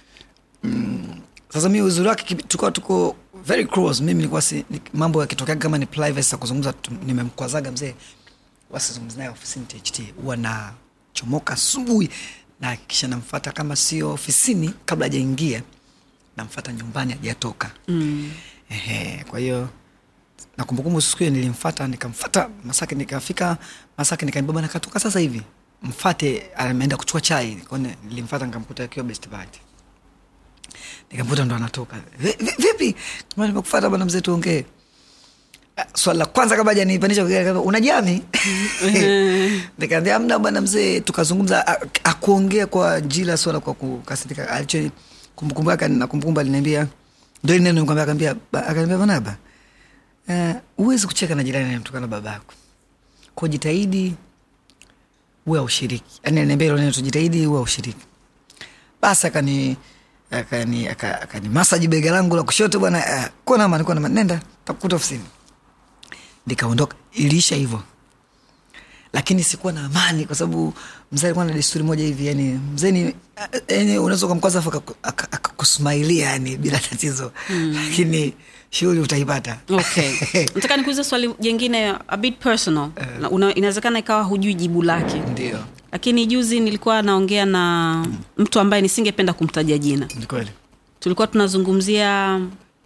mm. sasa mi uzuri wake kibi- tulikuwa tuko very close mimi nilikuwa si, ni, mambo yakitokea kama ni privacy ya kuzungumza tu- nimemkwazaga mzee wasizungumzi naye ofisini tht huwa nachomoka asubuhi na kisha namfata kama sio ofisini kabla hajaingia namfata nyumbani hajatoka Mm. Ehe, kwa hiyo na kumbukumbu siku hiyo nilimfata nikamfata Masaki nikafika Masaki nikaambia bwana katoka sasa hivi mfate ameenda kuchukua chai Kwa hiyo nilimfata nikamkuta akiwa best party nikamkuta ndo anatoka "Vi- vi- vipi Bwana, nimekufata bwana mzee tuongee Ah, swali la kwanza kabla hajanipandisha kwa gari, akaniambia, una jami nikaambia amna bwana mzee tukazungumza a- akuongea kwa ajili ya swala kwa kukasirika alicho kumbukumbu yake na kumbukumbu aliniambia ndo ile neno nikwambia akaambia ba- akaniambia banaba uh, huwezi kucheka na jirani anayemtukana babako kwa jitahidi uwe aushiriki yani aliniambia hilo neno tujitahidi uwe aushiriki basi akani akani aka- akani masaji bega langu la kushoto bwana uh, kuwa nama nikuwa nama nenda takukuta ofisini nikaondoka iliisha hivyo lakini sikuwa na amani kwa sababu mzee alikuwa na desturi moja hivi yani mzee ni yani unaweza ukamkwaza afu akaku- aka- akakusmailia yani bila tatizo mm. lakini shughuli utaipata okay nataka nikuulize swali jengine a bit personal Na una- inawezekana ikawa hujui jibu lake ndio lakini juzi nilikuwa naongea na mtu ambaye nisingependa kumtaja jina ni kweli tulikuwa tunazungumzia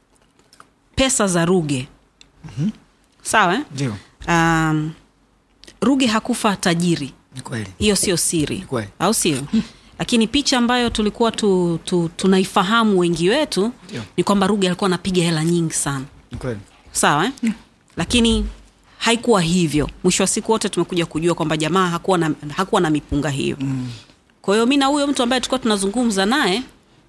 pesa za ruge mm-hmm. sawa eh? ndio um, ruge hakufa tajiri ni kweli hiyo sio siri kweli. au sio lakini picha ambayo tulikuwa tu, tu, tunaifahamu wengi wetu Ndio. ni kwamba ruge alikuwa anapiga hela nyingi sana ni kweli sawa eh? lakini haikuwa hivyo mwisho wa siku wote tumekuja kujua kwamba jamaa hakuwa na, hakuwa na mipunga hiyo mm. kwa hiyo mi na huyo mtu ambaye tulikuwa tunazungumza naye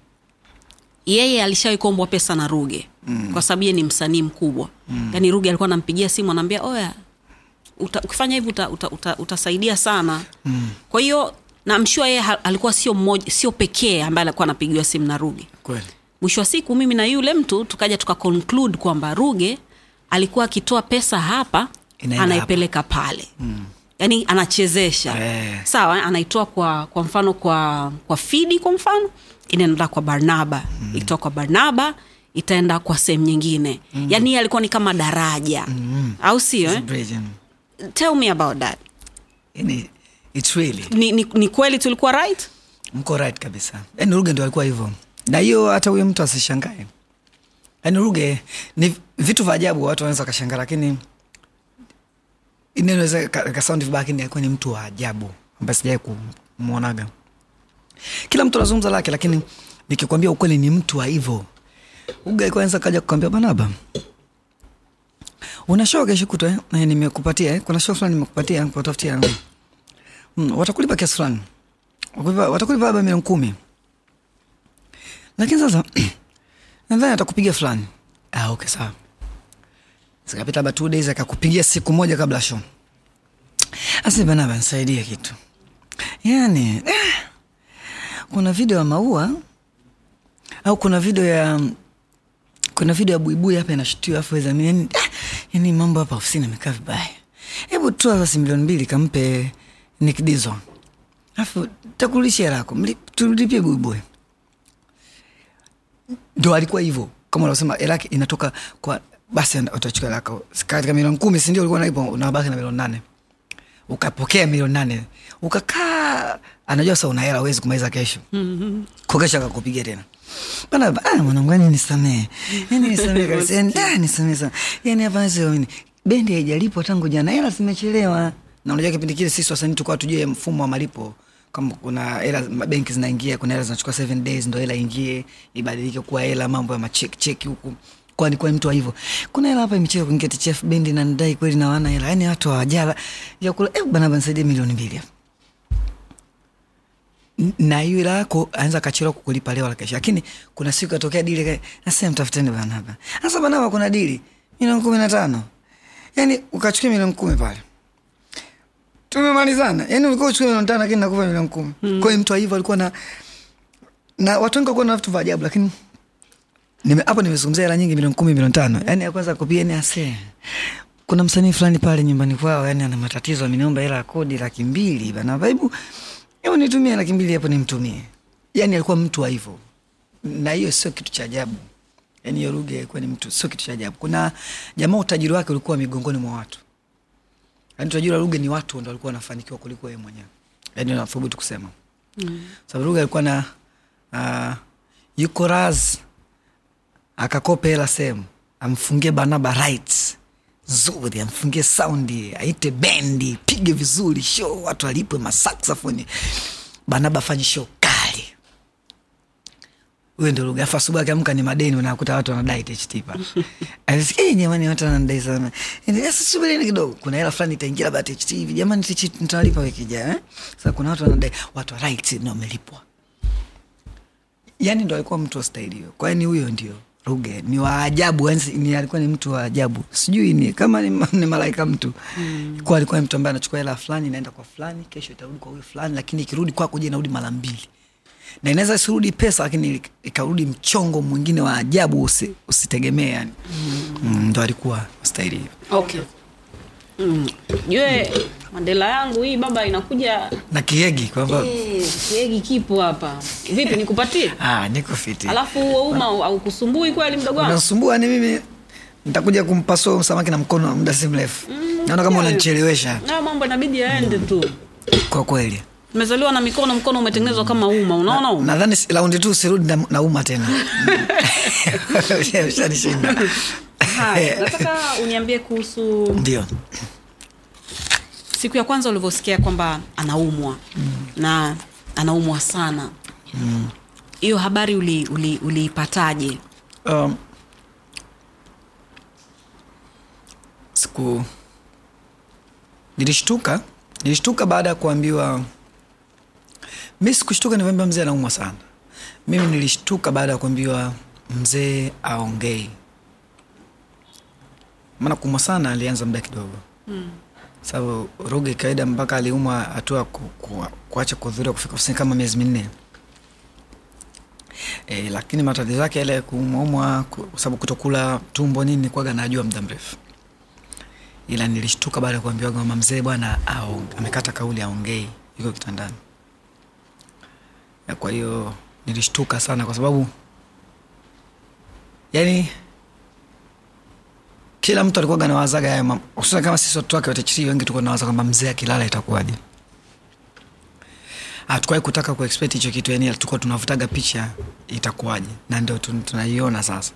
yeye alishawahi kuombwa pesa na ruge mm. kwa sababu yeye ni msanii mkubwa mm. yaani ruge alikuwa anampigia simu anaambia oya uta, ukifanya hivi uta, uta, uta, utasaidia sana mm. kwa hiyo namshua yeye ha- alikuwa sio mmoja sio pekee ambaye alikuwa anapigiwa simu na ruge kweli mwisho wa siku mimi na yule mtu tukaja tuka conclude kwamba ruge alikuwa akitoa pesa hapa Inaenda anaipeleka pale mm. yaani anachezesha Eh. sawa eh, anaitoa kwa kwa mfano kwa kwa fidi kwa mfano inaenda kwa barnaba mm. ikitoa kwa barnaba itaenda kwa sehemu nyingine mm. yaani yeye alikuwa ni kama daraja mm. au sio It's a eh? bridge, mm. tell me about that Yani, it's really ni, ni, ni kweli tulikuwa right mko right kabisa yani ruge ndo alikuwa hivyo na hiyo hata huyo mtu asishangae yani ruge ni vitu vya ajabu watu wanaweza wakashangaa lakini inaweza kasaundi vibaya lakini alikuwa ni mtu wa ajabu ambaye sijawai kumwonaga kila mtu anazungumza lake lakini nikikwambia ukweli ni mtu wa hivyo ruge alikuwa anaweza kaja kukwambia banaba una show kesho kutwa eh? Eh, nimekupatia eh? kuna show fulani nimekupatia kutafutia mm, watakulipa kiasi fulani Watakulipa- watakulipa labda milioni kumi lakini sasa nadhani atakupigia fulani ah, okay sawa zikapita labda two days akakupigia siku moja kabla ya show asibanaba nisaidie kitu yani eh, kuna video ya maua au kuna video ya kuna video ya buibui hapa inashutiwa afu weza yani, ah, yani mambo hapa ofisini amekaa vibaya hebu toa basi milioni mbili kampe nikidizwa alafu takurudishia lako mli- tulipie buibui ndo alikuwa hivyo kama unavyosema hela yake inatoka kwa basi ana- utachukua hela yako katika milioni kumi sindio ulikuwa naipo unabaki na milioni nane ukapokea milioni nane ukakaa anajua sa una hela uwezi kumaliza kesho kwa kesho akakupigia tena bana ah, mwanangu yani nisamee yani nisamee kabisa yani ah, nisamee sana yani hapa siamini bendi haijalipwa tangu jana hela zimechelewa na unajua kipindi kile sisi wasanii tulikuwa tujue mfumo wa malipo kama kuna hela benki zinaingia kuna hela zinachukua seven days ndo hela ingie ibadilike kuwa hela mambo ya macheki cheki huku kwa nikuwa mtu wa hivyo kuna hela hapa imecheka kuingia TCF bendi na ndai kweli na wana hela yani watu hawajala vyakula eh bana banisaidia milioni mbili hapa N- na hiyo hela yako anaweza akachelewa kukulipa leo la kesho lakini kuna siku atokea dili ka- nasema mtafuteni bana hapa sasa bana hapa kuna dili milioni kumi na tano yani ukachukua milioni kumi pale tumemalizana yani ulikuwa uchukue milioni tano lakini nakupa milioni kumi mm. kwa hiyo mtu wa hivyo alikuwa na na watu wengi walikuwa na vitu vya ajabu lakini nime hapo nimezungumzia hela nyingi milioni kumi milioni tano yani ya kwanza kopia ni ase kuna msanii fulani pale nyumbani kwao yani ana matatizo ameniomba hela ya kodi laki mbili bana vaibu hebu nitumie laki mbili hapo nimtumie yani alikuwa mtu wa hivyo na hiyo sio kitu cha ajabu yani hiyo lugha ilikuwa ni mtu sio kitu cha ajabu kuna jamaa utajiri wake ulikuwa migongoni mwa watu yani utajiri wa lugha ni watu ndo walikuwa wanafanikiwa kuliko yeye mwenyewe yani nathubutu kusema mm. sababu lugha alikuwa na uh, yuko raz akakope hela sehemu amfungie banaba rights nzuri amfungie saundi aite bendi pige vizuri show watu alipwe masaksafoni banaba afanye show kali huyo ndo lugha afu asubuhi akiamka ni madeni unakuta watu wanadai tht pa Anasikia, "Eh, jamani watu wanadai sana Eh, sasa subirini kidogo kuna hela fulani itaingia labda tht hivi jamani tht nitawalipa wiki ijayo eh? sasa kuna watu wanadai watu wa rights ndio wamelipwa yani ndo alikuwa mtu wa staili hiyo kwani huyo ndio ruge ni wa ajabu yani ni alikuwa ni mtu wa ajabu sijui ni kama ni, ma- ni malaika mtu mm. kwa alikuwa ni mtu ambaye anachukua hela fulani inaenda kwa fulani kesho itarudi kwa huyu fulani lakini ikirudi kwako je inarudi mara mbili na inaweza isirudi pesa lakini ikarudi mchongo mwingine wa ajabu usi, usitegemee yani mm, ndo alikuwa staili hiyo okay Mm. jue mandela yangu hii baba inakuja na kiegi kwamba Eh, kiegi kipo hapa vipi nikupatie ah, niko fiti alafu huo uma aukusumbui kweli mdogo wangu unasumbua ni mimi nitakuja kumpasua samaki na mkono muda si mrefu naona kama yeah. unanichelewesha nayo mambo inabidi yaende tu kwa kweli umezaliwa na mikono mkono umetengenezwa kama uma unaona uma nadhani si- raundi tu sirudi na, na uma tena ushanishinda Haya, nataka uniambie kuhusu ndio siku ya kwanza ulivyosikia kwamba anaumwa mm. na anaumwa sana hiyo habari uliipataje uli, uliipataje? um, siku nilishtuka nilishtuka baada ya kuambiwa mi sikushtuka nivyoambiwa mzee anaumwa sana mimi nilishtuka baada ya kuambiwa mzee aongei maana kuumwa sana alianza muda kidogo mm. sababu ruge kawaida mpaka aliumwa hatua ku, ku, kuacha kuhudhuria kufika ofisini kama miezi minne e, lakini matatizo yake yale ya kuumwaumwa ku- kwa sababu kutokula tumbo nini kwaga najua muda mrefu ila nilishtuka baada ya kuambiwa kwamba mzee bwana aong- amekata kauli aongei yuko kitandani Ya, kwa hiyo nilishtuka sana kwa sababu yani kila mtu alikuwa nawazaga haya mambo hususan kama sisi watu wake watachiri wengi tulikuwa nawaza kwamba mzee akilala itakuwaje hatukuwahi kutaka kuexpect hicho kitu yani tulikuwa tunavutaga picha itakuwaje na ndio tun- tunaiona sasa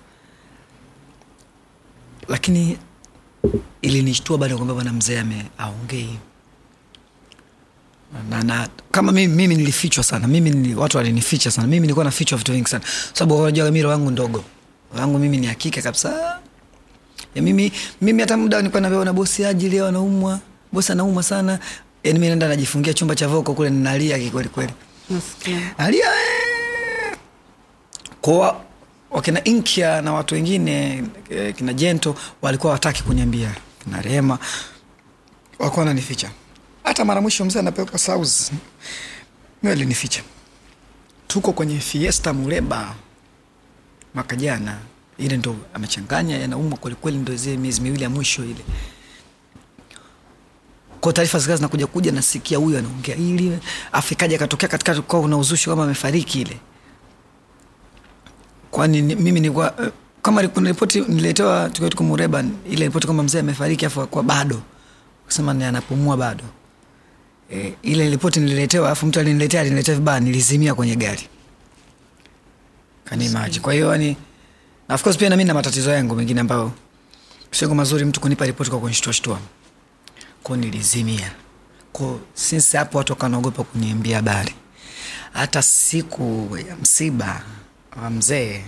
lakini ilinishtua baada ya kwamba bwana mzee ame aongei na, na kama mimi, mimi nilifichwa sana mimi nili, watu walinificha sana mimi nilikuwa nafichwa vitu vingi sana sababu unajua mimi roho yangu ndogo roho yangu mimi ni hakika kabisa ya mimi mimi hata muda nilikuwa naambiwa na bosi aje leo anaumwa bosi anaumwa sana yani mimi naenda najifungia chumba cha voko kule ninalia kikweli kweli nasikia alia eh. kwa wakina Inkia na watu wengine eh, kina Jento walikuwa wataki kuniambia kina Rehema walikuwa wananificha. Hata mara mwisho mzee anapelekwa South, mimi alinificha. Tuko kwenye Fiesta Muleba mwaka jana, ile ndo amechanganya yanaumwa kwelikweli, ndo zile miezi miwili ya mwisho ile kwao taarifa zikawa zinakuja kuja nasikia huyu anaongea ili afu ikaja akatokea katikati kwa kuna uzushi kama amefariki ile kwani ni- mimi nilikuwa eh, kama kuna ripoti niletewa tukiwa tuko Mureba ile ripoti kwamba mzee amefariki afu kwa bado kusema ni anapumua bado e, ile ripoti nililetewa afu mtu aliniletea aliniletea vibaya nilizimia kwenye gari kanimaji kwa hiyo yani na of course pia na mimi na matatizo yangu mengine ambayo sio mazuri mtu kunipa ripoti kwa kunishtuashtua ko nilizimia ko since hapo watu wakanaogopa kuniambia habari hata siku ya msiba wa mzee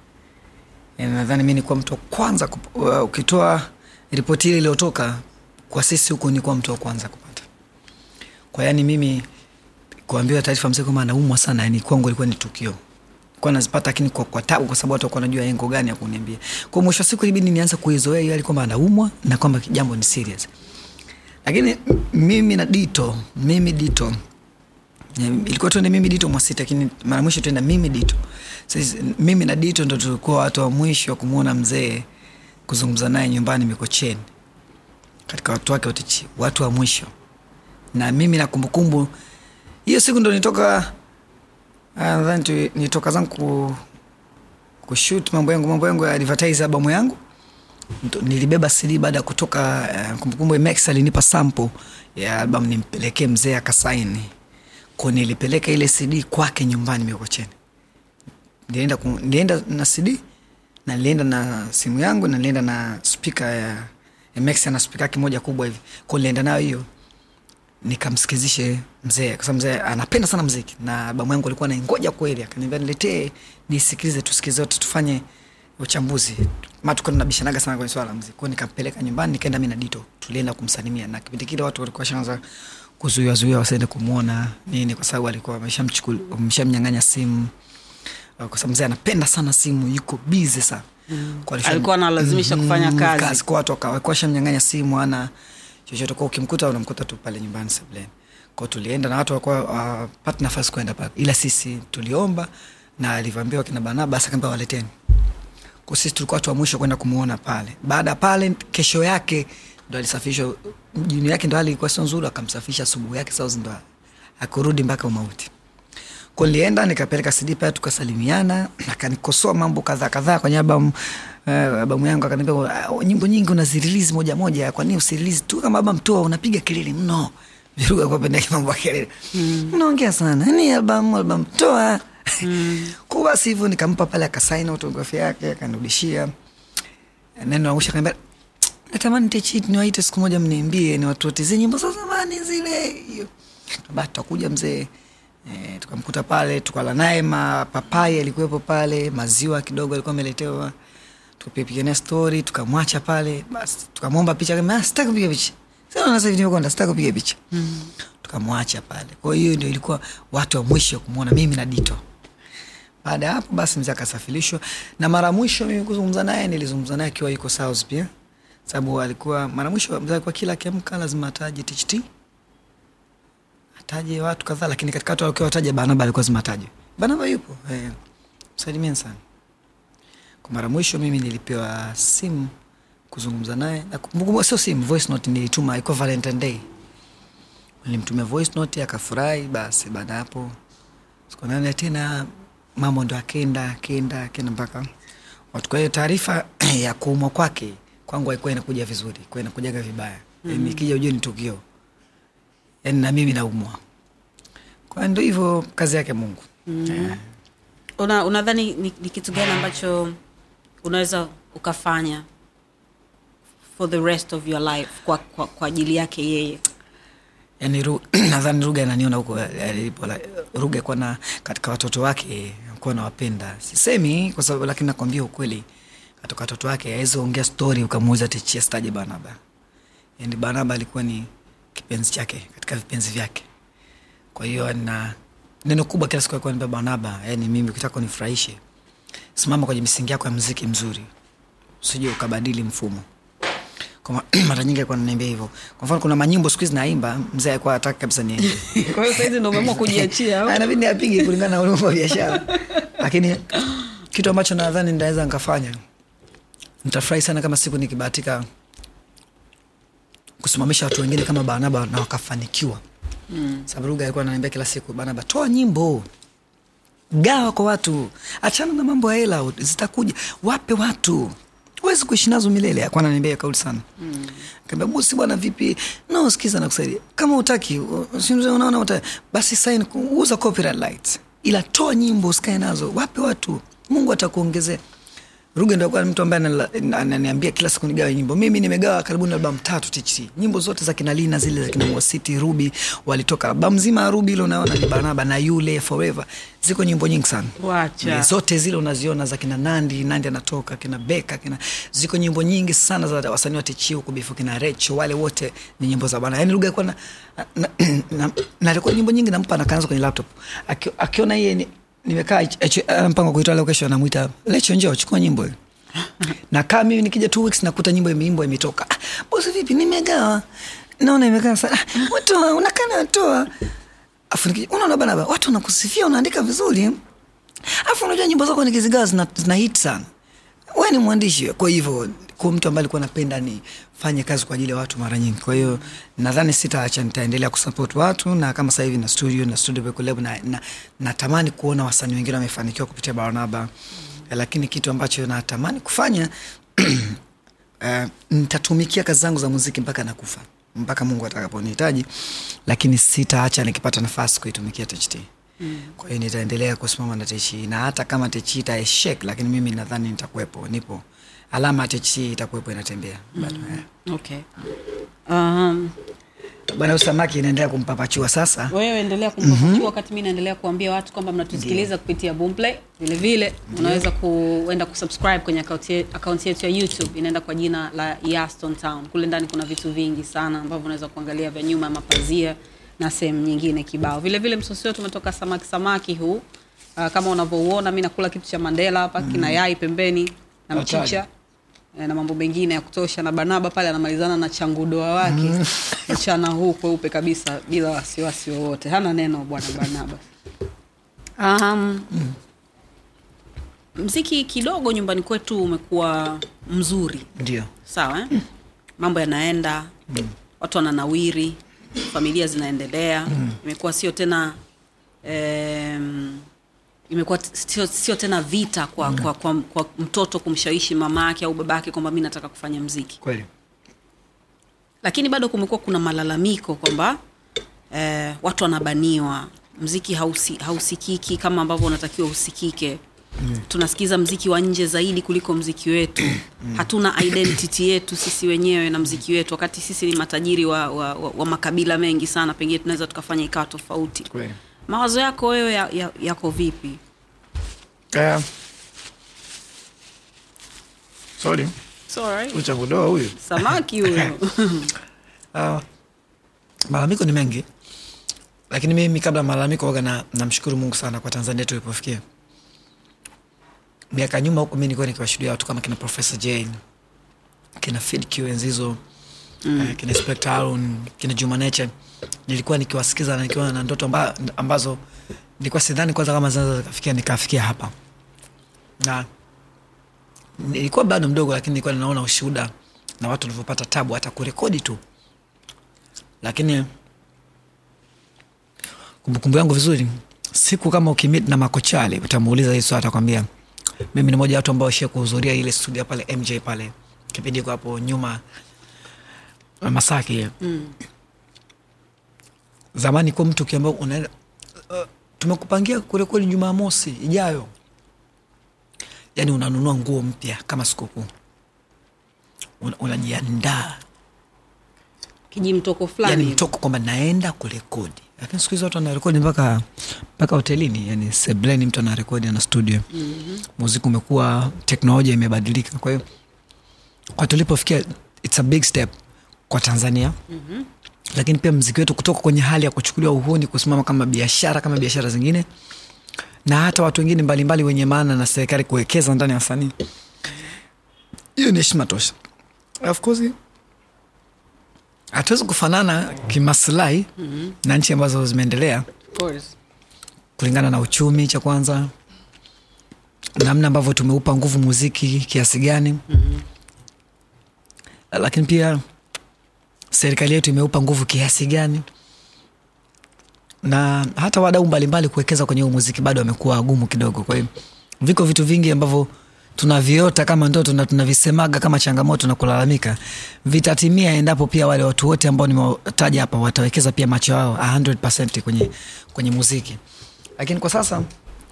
eh, nadhani mi nikuwa mtu wa kwanza kup- uh, ukitoa ripoti ile iliyotoka kwa sisi huku nikuwa mtu wa kwanza kupata kwa yani mimi kuambiwa taarifa mzee kwamba anaumwa sana yani kwangu ilikuwa ni tukio kwa nazipata lakini kwa, kwa tabu kwa sababu watu wakuwa najua engo gani ya kuniambia kwa mwisho wa siku ilibidi nianze kuizoea hiyo hali kwamba anaumwa na kwamba jambo ni serious lakini m- mimi na dito mimi dito Eh, ilikuwa tuende mimi dito mwasita lakini mara mwisho tuenda mimi dito sasa mimi na dito ndo tulikuwa watu wa mwisho wa kumwona mzee kuzungumza naye nyumbani mikocheni katika watu wake wote chi- watu wa mwisho na mimi na kumbukumbu hiyo siku ndo nitoka ah, nadhani tu- nitoka zangu ku, kushut mambo yangu mambo yangu ya advertise albamu yangu Ndo- nilibeba cd baada ya kutoka uh, kumbukumbu max alinipa sample ya albamu nimpelekee mzee akasaini ko nilipeleka ile cd kwake nyumbani mikocheni nilienda, ku, nilienda na cd na nilienda na simu yangu na nilienda na spika ya mx ana spika yake moja kubwa hivi ko nilienda nayo hiyo nikamsikizishe mzee kwa sababu mzee anapenda sana mziki na albamu yangu alikuwa naingoja kweli akaniambia niletee nisikilize tusikilize wote tufanye uchambuzi ma tuko tunabishanaga sana kwenye swala la mziki kwao nikampeleka nyumbani nikaenda mi na dito tulienda kumsalimia na kipindi kile watu walikuwa shaanza kuzuiwazuia wasiende kumwona nini kwa sababu alikuwa wameshamchukul- wameshamnyang'anya simu Uh, kwa sababu mzee anapenda sana simu yuko bizi sana Kwa alisham- Alikuwa analazimisha kufanya kazi. kwa watu waka- walikuwa shamnyang'anya simu ana chochote kwa ukimkuta unamkuta tu pale nyumbani sebuleni kwao tulienda na watu walikuwa wapati nafasi kwenda pale ila sisi tuliomba na alivyoambiwa kina banabas akaambia waleteni kwa sisi tulikuwa watu wa mwisho kwenda kumwona pale baada ya pale kesho yake ndo alisafishwa juni yake ndo hali ilikuwa sio nzuri akamsafisha asubuhi yake sauzi ndo akurudi mpaka umauti ko nilienda nikapeleka cd pale tukasalimiana akanikosoa mambo kadhaa kadhaa kwenye albamu uh, albamu yangu akaniambia "Ah, nyimbo nyingi unazirilizi moja moja kwa nini usirilizi tu kama albamu toa unapiga kelele mno viruga kwa pendaki mambo ya kelele unaongea sana ni albamu albamu toa kwa basi hivyo nikampa pale akasaini autografia yake akanirudishia neno angusha kaniambia natamani techit niwaite siku moja mniimbie ni watu wote zile nyimbo za zamani zile hiyo ba tutakuja mzee e, tukamkuta pale tukala naye mapapai alikuwepo pale maziwa kidogo alikuwa ameletewa tukapigania stori tukamwacha pale basi tukamwomba picha akasema, "Ah, sitaki kupiga picha sasa sasa hivi nimekonda sitaki kupiga picha tukamwacha pale kwa hiyo ndio ilikuwa watu wa mwisho kumwona mimi na dito baada ya hapo basi mzee akasafirishwa na mara mwisho mimi kuzungumza naye nilizungumza naye akiwa yuko south pia sababu alikuwa mara mwisho mzee alikuwa kila akiamka lazima ataje tht ataje watu kadhaa lakini katika watu alikuwa wataja banaba alikuwa lazima ataje banaba yupo eh, msalimieni sana kwa mara mwisho mimi nilipewa simu kuzungumza naye na kumbukumbu sio simu voice note nilituma ilikuwa valentine day nilimtumia voice note akafurahi basi baada ya hapo siku nane tena mambo ndo akenda akenda akenda mpaka watu kwa hiyo taarifa ya kuumwa kwake kwangu haikuwa inakuja vizuri kuwa inakujaga vibaya mm. ikija ujue ni tukio yani na mimi naumwa kwa ndo hivyo kazi yake mungu mm. una unadhani ni, ni kitu gani ambacho unaweza ukafanya for the rest of your life kwa, kwa, kwa ajili yake yeye yani Ru- nadhani ruga ananiona huko alipo la- ruga kuwa na katika watoto wake kuwa nawapenda sisemi kwa sababu lakini nakwambia ukweli katika watoto wake awezi ongea stori ukamuuza tichia staje banaba yani banaba alikuwa ni kipenzi chake katika vipenzi vyake kwa hiyo na neno kubwa kila siku alikuwa anambia banaba yani mimi ukitaka unifurahishe simama kwenye misingi yako ya mziki mzuri usije ukabadili mfumo kwa ma- mara nyingi alikuwa ananiambia hivyo kwa mfano kuna manyimbo siku hizi naimba mzee alikuwa hataki kabisa niende kwa hiyo sahizi ndo umeamua kujiachia au? nabidi apige kulingana na ulimwengu wa biashara lakini kitu ambacho nadhani ndaweza nikafanya nitafurahi sana kama siku nikibahatika kusimamisha watu wengine kama barnaba na wakafanikiwa mm. sababu ruga alikuwa ananiambia kila siku barnaba toa nyimbo gawa kwa watu achana na mambo ya hela zitakuja wape watu huwezi kuishi nazo milele akuwa ananiambia hiyo kauli sana mm. kaambia bosi bwana vipi no sikiza nakusaidia kama utaki unaona uta, basi sign uza copyright rights ila toa nyimbo usikae nazo wape watu mungu atakuongezea ruge ndo alikuwa mtu ambaye anala- ananiambia kila siku nigawe nyimbo mimi nimegawa karibu albamu tatu tht nyimbo zote za kina lina zile za kina mwasiti ruby walitoka albamu zima ya ruby ile unaona ni barnaba na yule forever ziko nyimbo nyingi sana Wacha. Ni zote zile unaziona za kina nandi nandi anatoka kina beka kina ziko nyimbo nyingi sana za wasanii wa tichi huku bifu kina recho wale wote ni nyimbo za bana yani lugha ilikuwa na, na, na, na alikuwa nyimbo nyingi nampa nakaanza kwenye laptop Aki- akiona yeye ni, nimekaa hicho- ana mpango wa kuitoa leo kesho anamwita lecho njoo chukua nyimbo hiyo na kaa mimi nikija two weeks nakuta nyimbo imeimbwa imetoka ah, bosi vipi nimegawa naona imekaa sana ah, watu unakana natoa afu nikija unaona bana ba, watu wanakusifia unaandika vizuri afu unajua nyimbo zako nikizigawa zina, zina hit sana we ni mwandishi kwa hivyo kwa mtu ambaye alikuwa napenda nifanye kazi kwa ajili ya watu mara nyingi kwa hiyo nadhani sitaacha nitaendelea kusupport watu na kama sasa hivi na studio na studio Beko Lab na, na, natamani kuona wasanii wengine wamefanikiwa kupitia barnaba mm. lakini kitu ambacho natamani kufanya uh, nitatumikia kazi zangu za muziki mpaka nakufa mpaka mungu atakaponihitaji lakini sitaacha nikipata nafasi kuitumikia tht mm. kwa hiyo nitaendelea kusimama na techi na hata kama techi itaeshek lakini mimi nadhani nitakuwepo nipo alama ya techi itakuwepo inatembea bado eh. okay. um, bwana usamaki inaendelea kumpapachua sasa wewe endelea kumpapachua mm-hmm. wakati mi naendelea kuambia watu kwamba mnatusikiliza kupitia boomplay vile vile unaweza kuenda kusubscribe kwenye akaunti ye- akaunti yetu ya youtube inaenda kwa jina la yaston town kule ndani kuna vitu vingi sana ambavyo unaweza kuangalia vya nyuma ya mapazia na sehemu nyingine kibao vile vile msosi wetu umetoka samaki samaki huu uh, kama unavyouona mi nakula kitu cha mandela hapa mm. kina yai pembeni na Hatari. mchicha eh, na mambo mengine ya kutosha na barnaba pale anamalizana na changudoa wake mchana huu kweupe kabisa bila wasiwasi wowote hana neno bwana barnaba um, mziki kidogo nyumbani kwetu umekuwa mzuri ndio sawa eh? mambo yanaenda watu wananawiri familia zinaendelea imekuwa sio tena em, imekuwa t- sio, sio tena vita kwa, kwa, kwa, kwa mtoto kumshawishi mama yake au baba yake kwamba mi nataka kufanya mziki kweli lakini bado kumekuwa kuna malalamiko kwamba eh, watu wanabaniwa mziki hausi, hausikiki kama ambavyo unatakiwa usikike mm. tunasikiza mziki wa nje zaidi kuliko mziki wetu mm. hatuna identity yetu sisi wenyewe na mziki wetu wakati sisi ni matajiri wa, wa, wa, wa makabila mengi sana pengine tunaweza tukafanya ikawa tofauti kweli mawazo yako wewe ya, ya, yako vipi uh, sorry Sorry. uchagudoa huyu samaki huyo uh, malalamiko ni mengi lakini mimi kabla ya malalamiko waga na namshukuru mungu sana kwa tanzania tulipofikia miaka nyuma huku mi nilikuwa nikiwashuhudia watu kama kina profesa jane kina fidq enzizo mm. uh, kina inspector Harun, kina juma nature nilikuwa nikiwasikiza na nikiwa na ndoto amba, ambazo nilikuwa sidhani kwanza kama zinaweza zikafikia nikafikia hapa na nilikuwa bado mdogo lakini nilikuwa ninaona ushuhuda na watu walivyopata tabu hata kurekodi tu lakini kumbukumbu yangu vizuri siku kama ukimit na makochali utamuuliza hii swali atakwambia mimi ni moja ya watu ambao shia kuhudhuria ile studio pale mj pale kipindi iko hapo nyuma masaki mm. zamani kuwa mtu ukiambia unaenda uh, tumekupangia kurekodi jumamosi ijayo yani unanunua nguo mpya kama sikukuu Una- unajiandaa kijimtoko fulani yani hivi. mtoko kwamba naenda kurekodi lakini siku hizi watu wanarekodi mpaka mpaka hotelini yani sebleni mtu anarekodi ana studio mm-hmm. muziki umekuwa teknolojia imebadilika kwa hiyo kwa tulipofikia its a big step kwa tanzania mm-hmm. lakini pia mziki wetu kutoka kwenye hali ya kuchukuliwa uhuni kusimama kama biashara kama biashara zingine na hata watu wengine mbalimbali wenye maana na serikali kuwekeza ndani ya wasanii hiyo ni heshima tosha of course hatuwezi kufanana kimaslahi mm-hmm. na nchi ambazo zimeendelea Of course. kulingana na uchumi cha kwanza namna ambavyo tumeupa nguvu muziki kiasi gani mm-hmm. lakini pia serikali yetu imeupa nguvu kiasi gani na hata wadau mbalimbali kuwekeza kwenye huu muziki bado wamekuwa wagumu kidogo kwa hiyo viko vitu vingi ambavyo tunaviota kama ndoto na tunavisemaga kama changamoto na kulalamika vitatimia endapo pia wale watu wote ambao nimewataja hapa watawekeza pia macho yao 100 kwenye, kwenye muziki lakini kwa sasa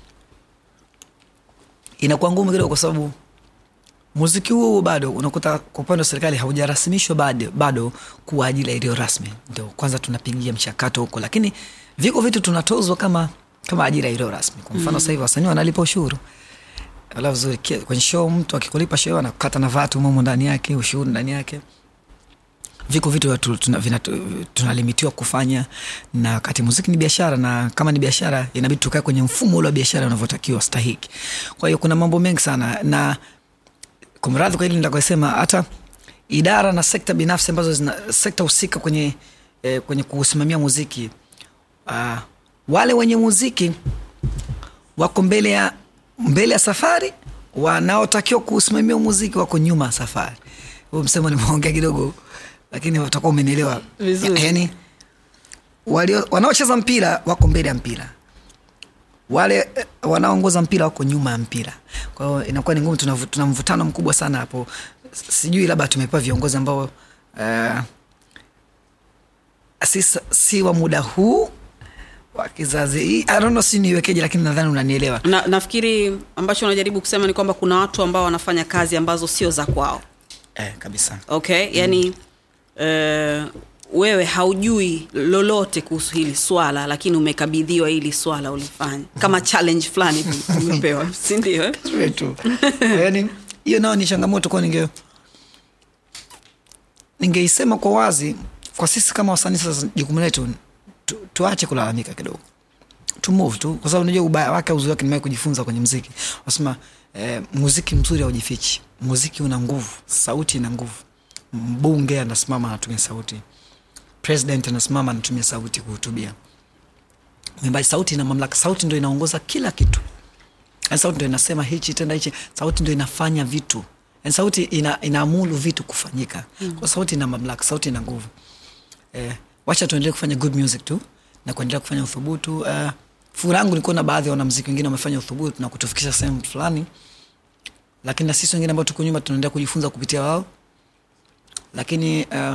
inakuwa ngumu kidogo kwa sababu muziki huu bado unakuta kwa upande wa serikali haujarasimishwa bado, bado kuwa ajira iliyo rasmi ndio kwanza tunapigia mchakato huko lakini viko vitu tunatozwa kama kama ajira iliyo rasmi kwa mfano mm. sahivi wasanii wanalipa ushuru ala vizuri Ki- kwenye show mtu akikulipa show anakata na vatu momo ndani yake ushuru ndani yake viko vitu watu tuna- vina- tunalimitiwa kufanya na wakati muziki ni biashara na kama ni biashara inabidi tukae kwenye mfumo ule wa biashara unavyotakiwa stahiki kwa hiyo kuna mambo mengi sana na kumradhi kwa hili nitakosema hata idara na sekta binafsi ambazo zina sekta husika kwenye eh, kwenye kusimamia muziki uh, wale wenye muziki wako mbele ya mbele ya safari wanaotakiwa kusimamia muziki wako nyuma ya safari huu msemo nimeongea kidogo lakini utakuwa umenielewa Vizuri. yani walio wanaocheza mpira wako mbele ya mpira wale eh, wanaoongoza mpira wako nyuma ya mpira kwa hiyo inakuwa ni ngumu tuna, tuna mvutano mkubwa sana hapo sijui labda tumepewa viongozi ambao uh, si, si wa muda huu wa kizazi hii I don't know si niwekeje lakini nadhani unanielewa na, nafikiri ambacho unajaribu kusema ni kwamba kuna watu ambao wanafanya kazi ambazo sio za kwao eh, kabisa okay yani mm. uh, wewe haujui lolote kuhusu hili swala lakini umekabidhiwa hili swala ulifanya kama challenge fulani hivi umepewa sindio eh? Straight tu. yani hiyo nao ni changamoto kwa ninge ningeisema kwa wazi kwa sisi kama wasanii sasa jukumu letu tu, tuache kulalamika kidogo to move tu kwa sababu unajua ubaya wake uzuri wake nimewahi kujifunza kwenye mziki wasema eh, muziki mzuri haujifichi muziki una nguvu sauti ina nguvu mbunge anasimama anatumia sauti president anasimama anatumia sauti kuhutubia mwimbaji sauti ina mamlaka sauti ndo inaongoza kila kitu Yaani sauti ndo inasema hichi tenda hichi sauti ndo inafanya vitu Yaani sauti ina, inaamulu vitu kufanyika mm. kwa sauti ina mamlaka sauti ina nguvu eh, wacha tuendelee kufanya good music tu na kuendelea kufanya uthubutu uh, furaha yangu nilikuwa na baadhi ya wanamziki wengine wamefanya uthubutu na kutufikisha sehemu fulani lakini na sisi wengine ambao tuko nyuma tunaendelea kujifunza kupitia wao lakini uh,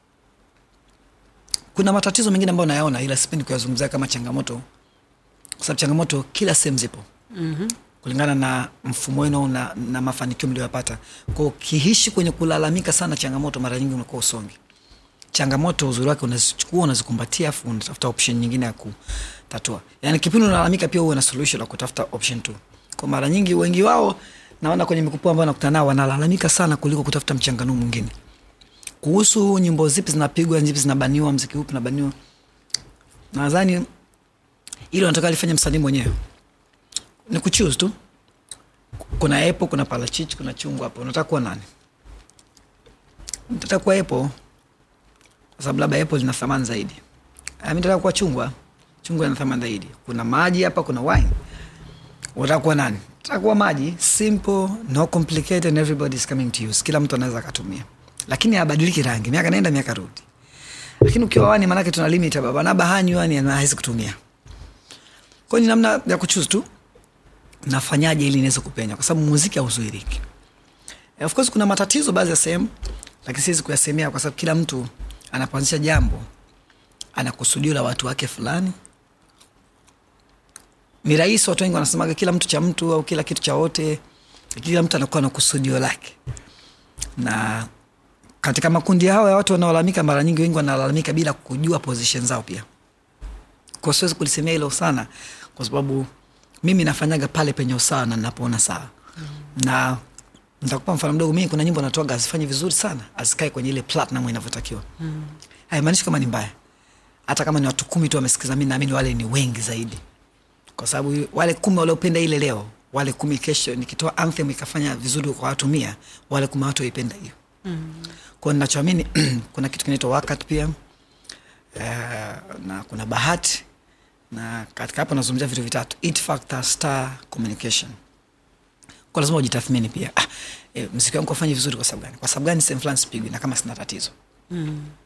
kuna matatizo mengine ambayo nayaona ila sipendi kuyazungumzia kama changamoto kwa sababu changamoto kila sehemu zipo mm-hmm. kulingana na mfumo wenu na, na mafanikio mlioyapata kwao ukiishi kwenye kulalamika sana changamoto mara nyingi unakuwa usongi changamoto uzuri wake unazichukua unazikumbatia afu unatafuta option nyingine ya kutatua yaani kipindi unalalamika pia huwe na solution la kutafuta option tu kwa mara nyingi wengi wao naona kwenye mikupu ambao nakutana nao wanalalamika sana kuliko kutafuta mchanganuo mwingine kuhusu nyimbo zipi zinapigwa zipi zinabaniwa mziki upi unabaniwa nadhani ili unataka lifanya msanii mwenyewe ni kuchuse tu kuna epo kuna parachichi kuna chungwa hapo unataka kuwa nani nataka kuwa epo kwa sababu labda epo lina thamani zaidi Ah, mi nataka kuwa chungwa chungwa ina thamani zaidi kuna maji hapa kuna wine unataka kuwa nani nataka kuwa maji simple no complicated and everybody is coming to use kila mtu anaweza akatumia lakini abadiliki rangi miaka naenda miaka rudi lakini ukiwa wani manake tuna limit ya baba naba hanyi wani hawezi kutumia kwa hiyo ni namna ya kuchuse tu nafanyaje ili niweze kupenya kwa sababu muziki hauzuiriki Eh, of course kuna matatizo baadhi ya sehemu lakini siwezi kuyasemea kwa sababu kila mtu anapoanzisha jambo ana kusudio la watu wake fulani ni rahisi watu wengi wanasemaga kila mtu cha mtu au kila kitu cha wote kila mtu anakuwa na kusudio lake na katika makundi hao ya watu wanaolalamika mara nyingi wengi wanalalamika bila kujua position zao pia kwa siwezi kulisemea hilo sana kwa sababu mimi nafanyaga pale penye usawa na napoona sawa mm. na nitakupa mfano mdogo mimi kuna nyimbo natoaga azifanyi vizuri sana azikae kwenye ile platinum inavyotakiwa mm. haimaanishi kama ni mbaya hata kama ni watu kumi tu wamesikiza mi naamini wale ni wengi zaidi kwa sababu wale kumi waliopenda ile leo wale kumi kesho nikitoa anthem ikafanya vizuri kwa watu mia wale kumi watu waipenda hiyo mm. kwao ninachoamini kuna kitu kinaitwa wakati pia uh, na kuna bahati na katika hapo nazungumzia vitu vitatu it factor star communication kwa lazima ujitathmini pia ah, e, mziki wangu afanye vizuri kwa sababu gani kwa sababu gani sehemu fulani sipigwi na kama sina tatizo mm.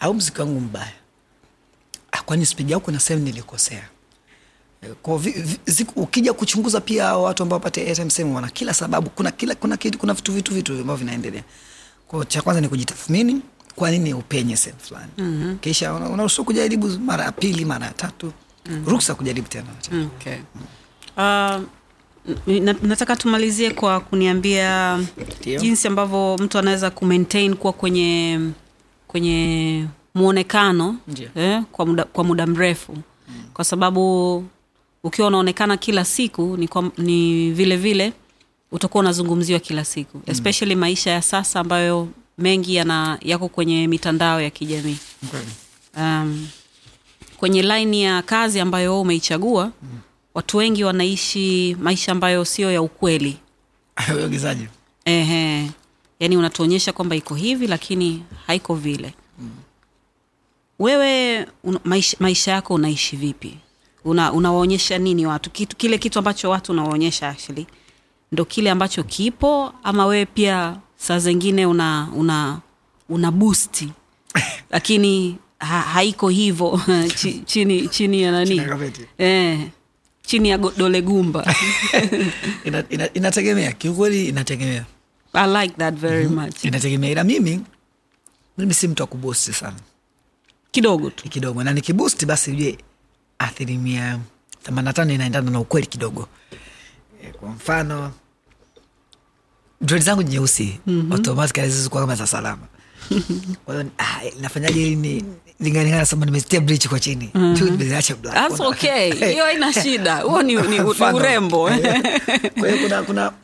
au mziki wangu mbaya Ah, kwani spidi yako na sehemu nilikosea Eh, kwa vi, vi, ziku, ukija kuchunguza pia hao watu ambao wapate airtime sehemu wana kila sababu kuna kila kuna kitu kuna vitu vitu vitu ambavyo vinaendelea kwa cha kwanza ni kujitathmini kwa nini upenye sehemu fulani mm-hmm. kisha una- unaruhusiwa kujaribu mara ya pili mara ya tatu mm-hmm. ruksa kujaribu tena Okay. Uh, na, nataka tumalizie kwa kuniambia Ndio. jinsi ambavyo mtu anaweza kumaintain kuwa kwenye kwenye mwonekano Ndio. eh, kwa, muda, kwa muda mrefu kwa sababu ukiwa unaonekana kila siku ni, kwa, ni vile vile utakuwa unazungumziwa kila siku especially maisha ya sasa ambayo mengi yana yako kwenye mitandao ya kijamii um, kwenye laini ya kazi ambayo wewe umeichagua mm. watu wengi wanaishi maisha ambayo sio ya ukweli uigizaji Ehe. yaani unatuonyesha kwamba iko hivi lakini haiko vile mm. wewe un, maisha, maisha yako unaishi vipi una, unawaonyesha nini watu kitu, kile kitu ambacho watu unawaonyesha actually ndo kile ambacho kipo ama wewe pia saa zingine una una una busti lakini ha, haiko hivo Chi- chini chini ya nani Chini ya kapeti. eh, chini ya go- dole gumba ina, ina, inategemea kiukweli inategemea i like that very much inategemea ila mimi mimi si mtu wa kubusti sana kidogo tu Ni kidogo na nikibusti basi ujue asilimia themanini na tano inaendana na ukweli kidogo Eh, kwa mfano dread zangu nyeusi mm-hmm. automatically zizikuwa kama za salama kwa hiyo ah, nafanyaje ili ni lingalingana sema nimetia bridge kwa chini tu nimeziacha black That's Kuna- okay hiyo haina shida huo ni, ni, ni Mfano. urembo kwa hiyo kuna kuna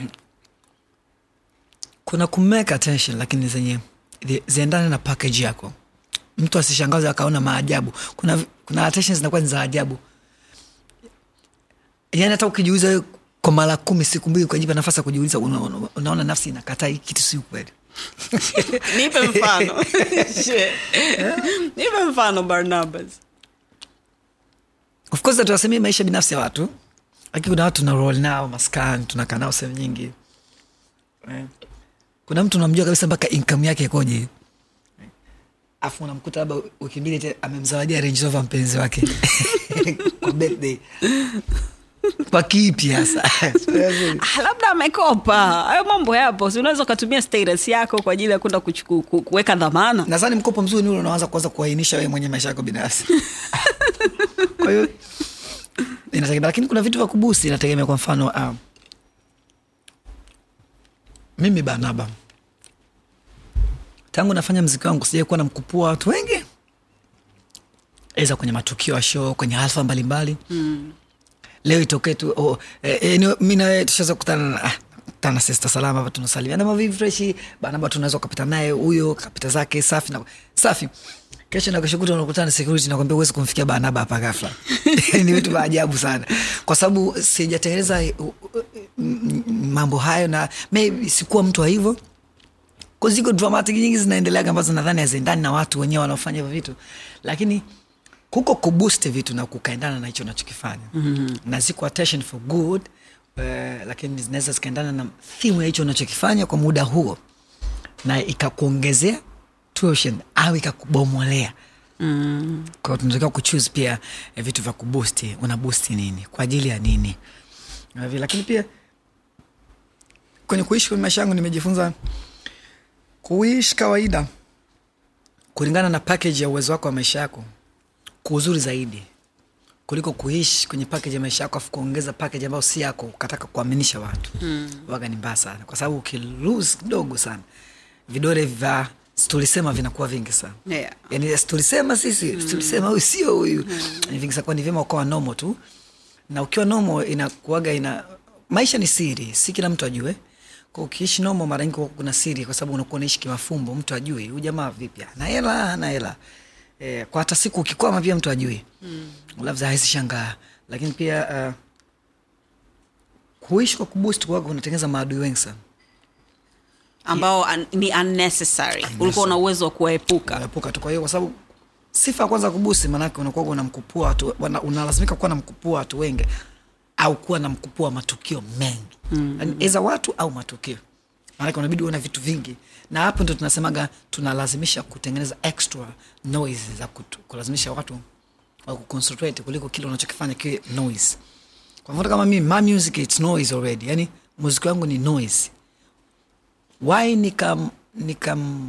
kuna kumake attention lakini zenye zi- ziendane na package yako mtu asishangaze akaona maajabu kuna kuna attention zinakuwa ni za ajabu yani hata ukijiuliza wewe kwa mara kumi siku mbili ukajipa nafasi ya kujiuliza una, una, unaona nafsi inakataa hii kitu si ukweli nipe mfano Shit. nipe mfano barnabas of course tuwasemie maisha binafsi ya watu lakini kuna watu tuna roll nao maskani tunakaa nao sehemu nyingi Eh. kuna mtu unamjua kabisa mpaka income yake ikoje afu unamkuta labda wiki mbili te- amemzawadia Range Rover mpenzi wake kwa birthday kwa kipi hasa Ah, labda amekopa hayo mambo yapo si unaweza ukatumia status yako kwa ajili ya kwenda kuchuku- ku- kuweka dhamana nadhani mkopo mzuri ni ule unaanza kuanza kuainisha wewe mwenye maisha yako binafsi kwa hiyo inategemea lakini kuna vitu vya kubusi inategemea kwa mfano um, mimi banaba tangu nafanya mziki wangu sijai kuwa na mkupua watu wengi eza kwenye matukio ya show kwenye alfa mbalimbali mm. leo itokee tu oh, eh, eh, ni- mi nawe tushaweza kukutana na ah, kutana na sista salama hapa tunasalimiana mavivi freshi banaba tunaweza ukapita naye huyo kapita zake safi na safi kesho na kesho kutwa unakutana na security nakwambia huwezi kumfikia banaba hapa ghafla ni vitu vya ajabu sana kwa sababu sijatengeneza uh, uh, m- m- mambo hayo na maybe sikuwa mtu wa hivyo Kwa ziko dramatic nyingi zinaendeleaga ambazo nadhani haziendani na watu wenyewe wanaofanya hivyo vitu lakini kuko kuboost vitu na kukaendana na hicho unachokifanya mm-hmm. na ziko attention for good uh, lakini zinaweza zikaendana na thimu ya hicho unachokifanya kwa muda huo na ikakuongezea tuition au ikakubomolea mm. kwao tunatakiwa kuchuse pia eh, vitu vya kubusti una busti nini kwa ajili ya nini Na vile- lakini pia kwenye kuishi kwenye maisha yangu nimejifunza kuishi kawaida kulingana na package ya uwezo wako wa maisha yako kwa uzuri zaidi kuliko kuishi kwenye package ya maisha yako afu kuongeza package ambayo si yako ukataka kuaminisha watu mm. waga ni mbaya sana kwa sababu ukilose kidogo sana vidole vya tulisema vinakuwa vingi sana Yeah. yani tulisema sisi mm. tulisema huyu sio huyu mm. ni vingi sana kwa ni vyema ukawa nomo tu na ukiwa nomo inakuaga ina maisha ni siri si kila mtu ajue kwa ukiishi nomo mara nyingi huwa kuna siri kwa sababu unakuwa unaishi kimafumbo mtu ajui huyu jamaa vipi ana hela ana hela e, kwa hata siku ukikwama pia mtu ajui mm. labda hawezi shangaa lakini pia uh, kuishi kwa kuboost kwaga unatengeneza maadui wengi sana ambao un, ni unnecessary ulikuwa una uwezo wa kuwaepuka epuka tu kwa hiyo kwa sababu sifa ya kwanza kubusi maanake unakuwa unamkupua watu wana- unalazimika kuwa na mkupua watu wengi au kuwa na mkupua matukio mengi mm. eza watu au matukio maanake unabidi uwe na vitu vingi na hapo ndo tunasemaga tunalazimisha kutengeneza extra noise za kutu, kulazimisha watu wa kuconcentrate kuliko kile unachokifanya kiwe noise kwa mfano kama mimi my music it's noise already yani muziki wangu ni noise why nikam nikam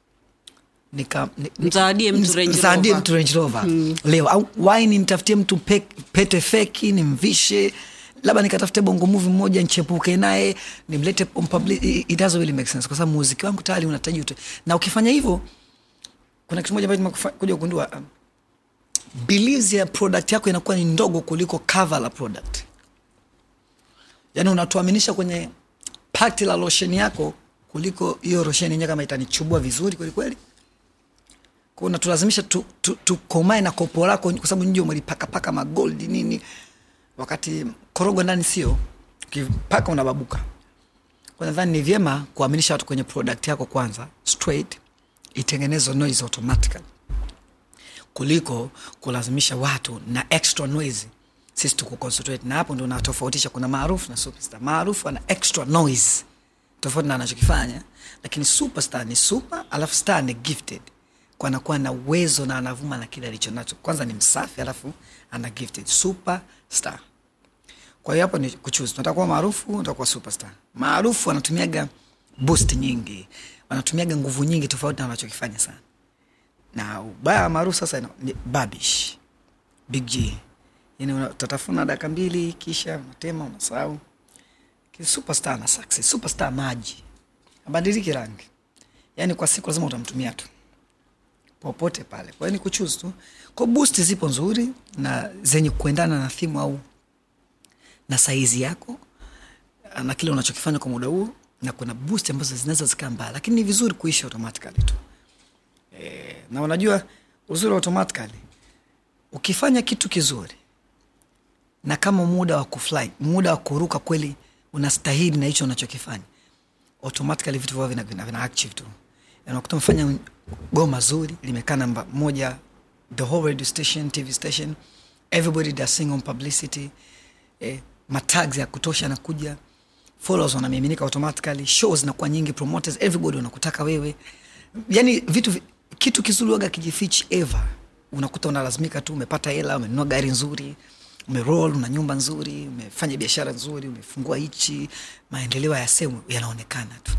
nika ni- ni- Mzawadie mtu Range mzawadie Rover. mtu Range Rover leo au why nimtafutie mtu pe, pete feki nimvishe labda nikatafute bongo movie mmoja nchepuke naye nimlete on public- it it doesn't really make sense kwa sababu muziki wangu tayari unahitaji ute na ukifanya hivyo kuna kitu moja ambacho nimekuja kugundua um, beliefs ya product yako inakuwa ni ndogo kuliko cover la product yaani unatuaminisha kwenye pakti la losheni yako kuliko hiyo losheni yenyewe kama itanichubua vizuri kwelikweli kwao unatulazimisha tukomae tu, tu tukomae na kopo lako kwa sababu nje umelipakapaka magoldi nini wakati korogo ndani sio ukipaka unababuka kwa nadhani ni vyema kuaminisha watu kwenye product yako kwanza straight itengenezwe noise automatically kuliko kulazimisha watu na extra noise sisi tukuconcentrate na hapo ndo natofautisha kuna maarufu na superstar maarufu ana extra noise tofauti na anachokifanya lakini superstar ni super alafu star ni gifted kwa anakuwa na uwezo na anavuma na kile alicho nacho kwanza ni msafi alafu ana gifted superstar kwa hiyo hapo ni kuchuzi tunataka kuwa maarufu unataka kuwa superstar maarufu wanatumiaga boost nyingi wanatumiaga nguvu nyingi tofauti na wanachokifanya sana na ubaya wa maarufu sasa ina- ni babish big g yani una- utatafuna dakika mbili kisha unatema unasahau Lakini superstar na success superstar maji abadiliki rangi yani kwa siku lazima utamtumia tu popote pale kwa hiyo ni kuchuzi tu kwa boost zipo nzuri na zenye kuendana na thimu au na saizi yako na kile unachokifanya kwa muda huo na kuna boost ambazo zinaweza zikaa mbaya lakini ni vizuri kuishi automatically tu e, na unajua uzuri wa automatically ukifanya kitu kizuri na kama muda wa kufly muda wa kuruka kweli unastahili na hicho unachokifanya automatically vitu vyao vina, vina, vina active tu Yani unakuta umefanya goma zuri limekaa namba moja the whole radio station tv station everybody does sing on publicity eh, matags ya kutosha nakuja followers wanamiminika automatically shows zinakuwa nyingi promoters everybody wanakutaka wewe yani vitu vi- kitu kizuri waga kijifichi ever unakuta unalazimika tu umepata hela umenunua gari nzuri umeroll una nyumba nzuri umefanya biashara nzuri umefungua hichi maendeleo ya sehemu yanaonekana tu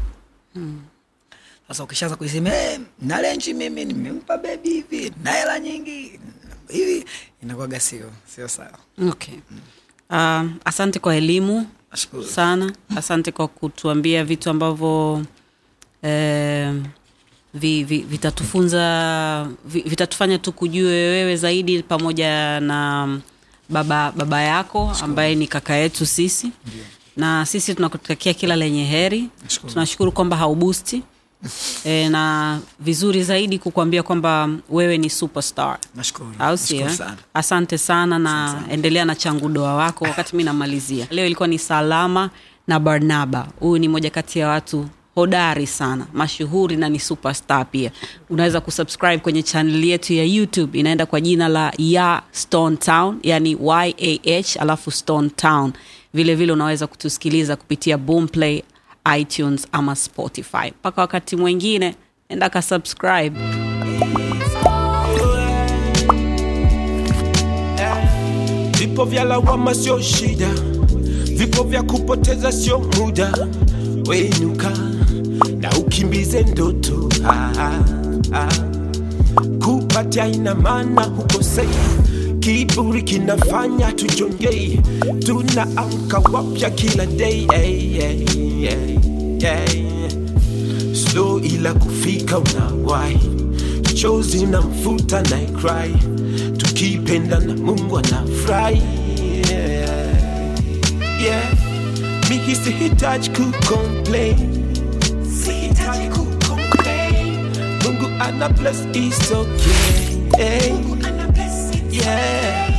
sasa ukishaanza kuisema hey, na lenchi mimi nimempa bebi hivi na hela nyingi hivi inakuwaga sio sio sawa okay. uh, asante kwa elimu Nashukuru. sana asante kwa kutuambia vitu ambavyo eh, vi, vi, vitatufunza vi, vitatufanya tu kujue wewe zaidi pamoja na baba baba yako ambaye ni kaka yetu sisi na sisi tunakutakia kila lenye heri Nashukuru. tunashukuru kwamba haubusti e, na vizuri zaidi kukuambia kwamba wewe ni superstar nashukuru au sio Nashukuru eh? sana asante sana na endelea na changudoa wako wakati mi namalizia leo ilikuwa ni salama na barnaba huyu ni moja kati ya watu hodari sana mashuhuri na ni superstar pia unaweza kusubscribe kwenye chaneli yetu ya youtube inaenda kwa jina la ya stone town yani yah alafu stone town vile vile unaweza kutusikiliza kupitia boomplay itunes ama spotify mpaka wakati mwingine enda ka subscribe Vipo vya lawama sio shida, vipo vya kupoteza sio muda. Wenuka na ukimbize ndoto ah, ah, ah. Kupatia ina maana hukosei, kiburi kinafanya tujongei, tunaamka wapya kila day hey, hey, hey, hey. Slow ila kufika unawahi, chozi na mfuta na cry, tukipenda na Mungu anafurahi yeah. yeah. Mimi sihitaji kucomplain, sihitaji kucomplain. Mungu ana bless is okay. Mungu ana bless yeah.